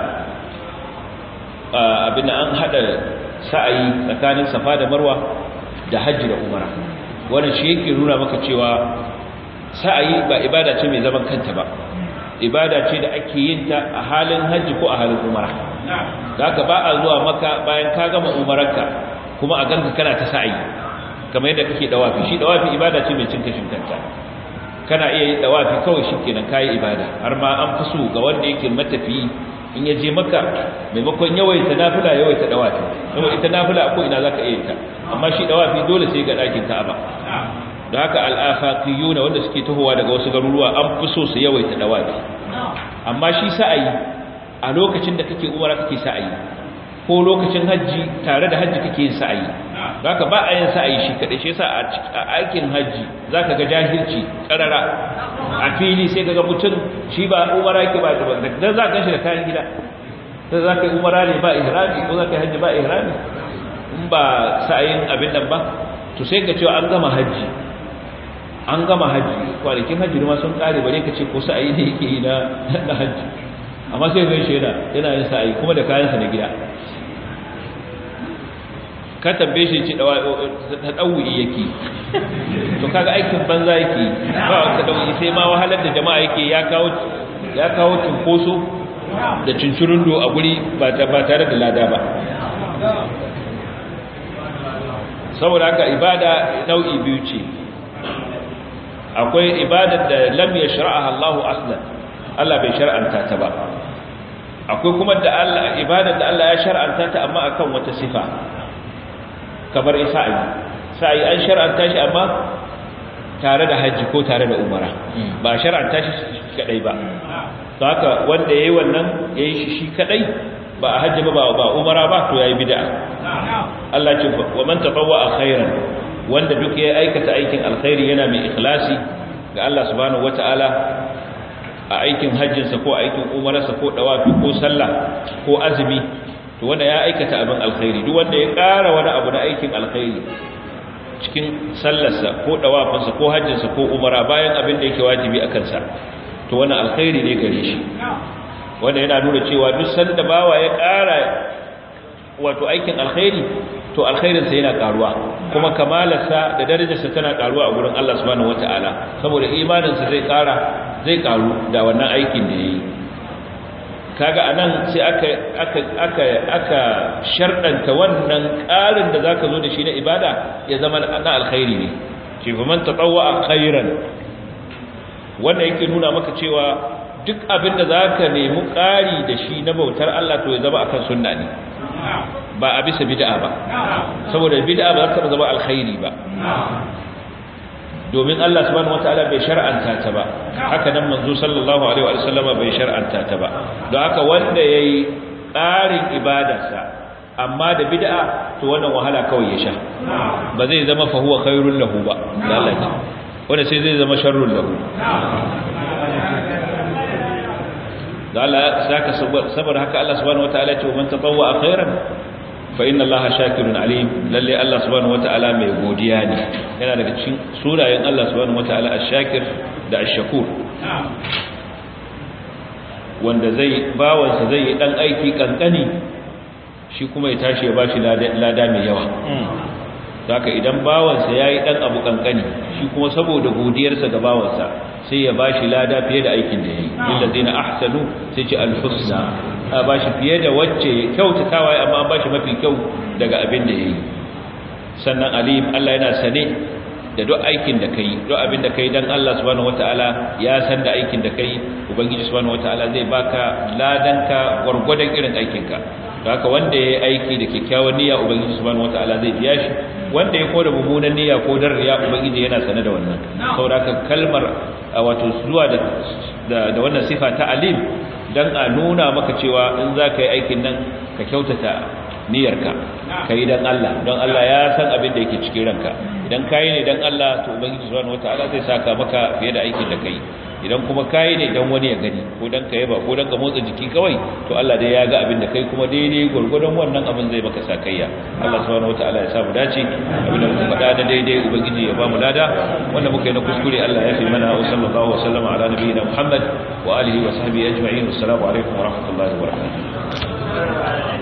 abin an hada sa'ayi tsakanin safa da marwa da hajji da umara wannan shi yake nuna maka cewa sa'ayi ba ibada ce mai zaman kanta ba ibada ce da ake yin ta a halin hajji ko a halin umara haka ba a zuwa maka bayan ka gama umararka kuma a ganka kana ta sa'ayi kamar yadda kake dawafi shi dawafi ibada ce mai cin kashin kanta kana iya yin dawafi kawai shikenan kai ibada har ma an fi so ga wanda yake matafi in ya je maka maimakon yawaita nafila yawaita dawafi saboda ita nafila ko ina zaka iya ta amma shi dawafi dole sai ga dakin Ka'aba da haka al-afaqiyun wanda suke tahowa daga wasu garuruwa an fi so su yawaita dawafi amma shi sa'ayi a lokacin da kake umara kake sa'ayi ko lokacin haji tare da haji kake yin sa'ayi zaka ba a yin sa'ayi shi kadai shi yasa a aikin haji zaka ga jahilci karara a fili sai kaga mutum shi ba umara yake ba da dan za ka ganshi da kayan gida sai zaka yi umara ne ba ihrami ko zaka yi haji ba ihrami in ba sa'ayin abin nan ba to sai ka cewa an gama haji an gama haji kwanakin haji ma sun kare bare ka ce ko sa'ayi ne yake yi na na haji amma sai ga shi yana yana yin sa'ayi kuma da kayansa na gida ka tambaye shi ce ta ɗauwi yake to kaga aikin banza yake ba ta ɗauwi sai ma wahalar da jama'a yake ya kawo ya kawo cunkoso da cincirundo a guri ba tare da lada ba saboda haka ibada nau'i biyu ce akwai ibadar da lam yashra'aha Allah aslan Allah bai shar'anta ta ba akwai kuma da Allah ibadar da Allah ya shar'anta ta amma akan wata sifa kamar isa'i sai an shar'anta shi amma tare da haji ko tare da umara ba shar'anta shi kadai ba to haka wanda yayi wannan yayi shi shi kadai ba a hajji ba ba umara ba to yayi bid'a Allah ce wa man tatawwa khairan wanda duk ya aikata aikin alkhairi yana mai ikhlasi ga Allah subhanahu wataala a aikin hajjinsa ko aikin umararsa ko dawafi ko sallah ko azumi to wanda ya aikata abin alkhairi duk wanda ya ƙara wani abu na aikin alkhairi cikin sallarsa ko dawafinsa ko hajjinsa ko umara bayan abin da yake wajibi a kansa to wannan alkhairi ne gare shi wanda yana nuna cewa duk sanda bawa ya ƙara wato aikin alkhairi to alkhairinsa yana karuwa kuma kamalarsa da darajarsa tana karuwa a gurin Allah subhanahu wataala saboda imaninsa zai kara zai karu da wannan aikin da yayi kaga anan sai aka aka aka aka shardanta wannan karin da zaka zo da shi na ibada ya zama na alkhairi ne ce fa man tatawwa khairan wannan yake nuna maka cewa duk abin da zaka nemi kari da shi na bautar Allah to ya zama akan sunna ne ba a bisa bid'a ba saboda bid'a ba za ta zama alkhairi ba domin Allah subhanahu wataala bai shar'anta ta ba haka nan manzo sallallahu alaihi wa sallama bai shar'anta ta ba don haka wanda yayi tsarin ibadarsa amma da bid'a to wannan wahala kawai ya sha ba zai zama fa huwa khairul lahu ba lalace wanda sai zai zama sharrul lahu da Allah saka saboda haka Allah subhanahu wataala ce man tatawwa khairan fa inna allaha shakirun alim lalle Allah subhanahu wataala mai godiya ne yana daga cikin sunayen Allah subhanahu wataala ash-shakir da ash-shakur wanda zai bawansa zai yi dan aiki kankani shi kuma ya tashi ya bashi lada mai yawa haka idan bawansa yayi dan abu kankani shi kuma saboda godiyarsa ga bawansa sai ya bashi lada fiye da aikin da yayi lillazina ahsanu sai ce al-husna a ba shi fiye da wacce kyautatawa amma ba shi mafi kyau daga abin da ya yi sannan alim Allah yana sane da duk aikin da kai duk abin da kai dan Allah subhanahu wataala ya san da aikin da kai ubangiji subhanahu wataala zai baka ladanka gurgurdan irin aikinka haka wanda ya aiki da kyakkyawan niyya ubangiji subhanahu wataala zai biya shi wanda ya koda mummunan niyya ko dar riya ubangiji yana sane da wannan saboda haka kalmar wato zuwa da da wannan sifa ta alim dan a nuna maka cewa in za ka yi aikin nan ka kyautata niyyarka ka yi don Allah don Allah ya san abin da yake cikin ranka idan ka yi ne don Allah to ubangiji subhanahu wataala zai saka maka fiye da aikin da ka yi idan kuma ka yi ne don wani ya gani ko don ka yaba ko don ka motsa jiki kawai to Allah dai ya ga abin da kai kuma daidai gwargwadon wannan abin zai maka sakayya Allah subhanahu wataala ya sa mu dace abin da muka faɗa da daidai ubangiji ya ba mu lada wanda muka yi na kuskure Allah ya fi mana wa sallallahu wa sallama ala nabiyina Muhammad wa alihi wa sahbihi ajma'in assalamu alaikum wa rahmatullahi wa barakatuh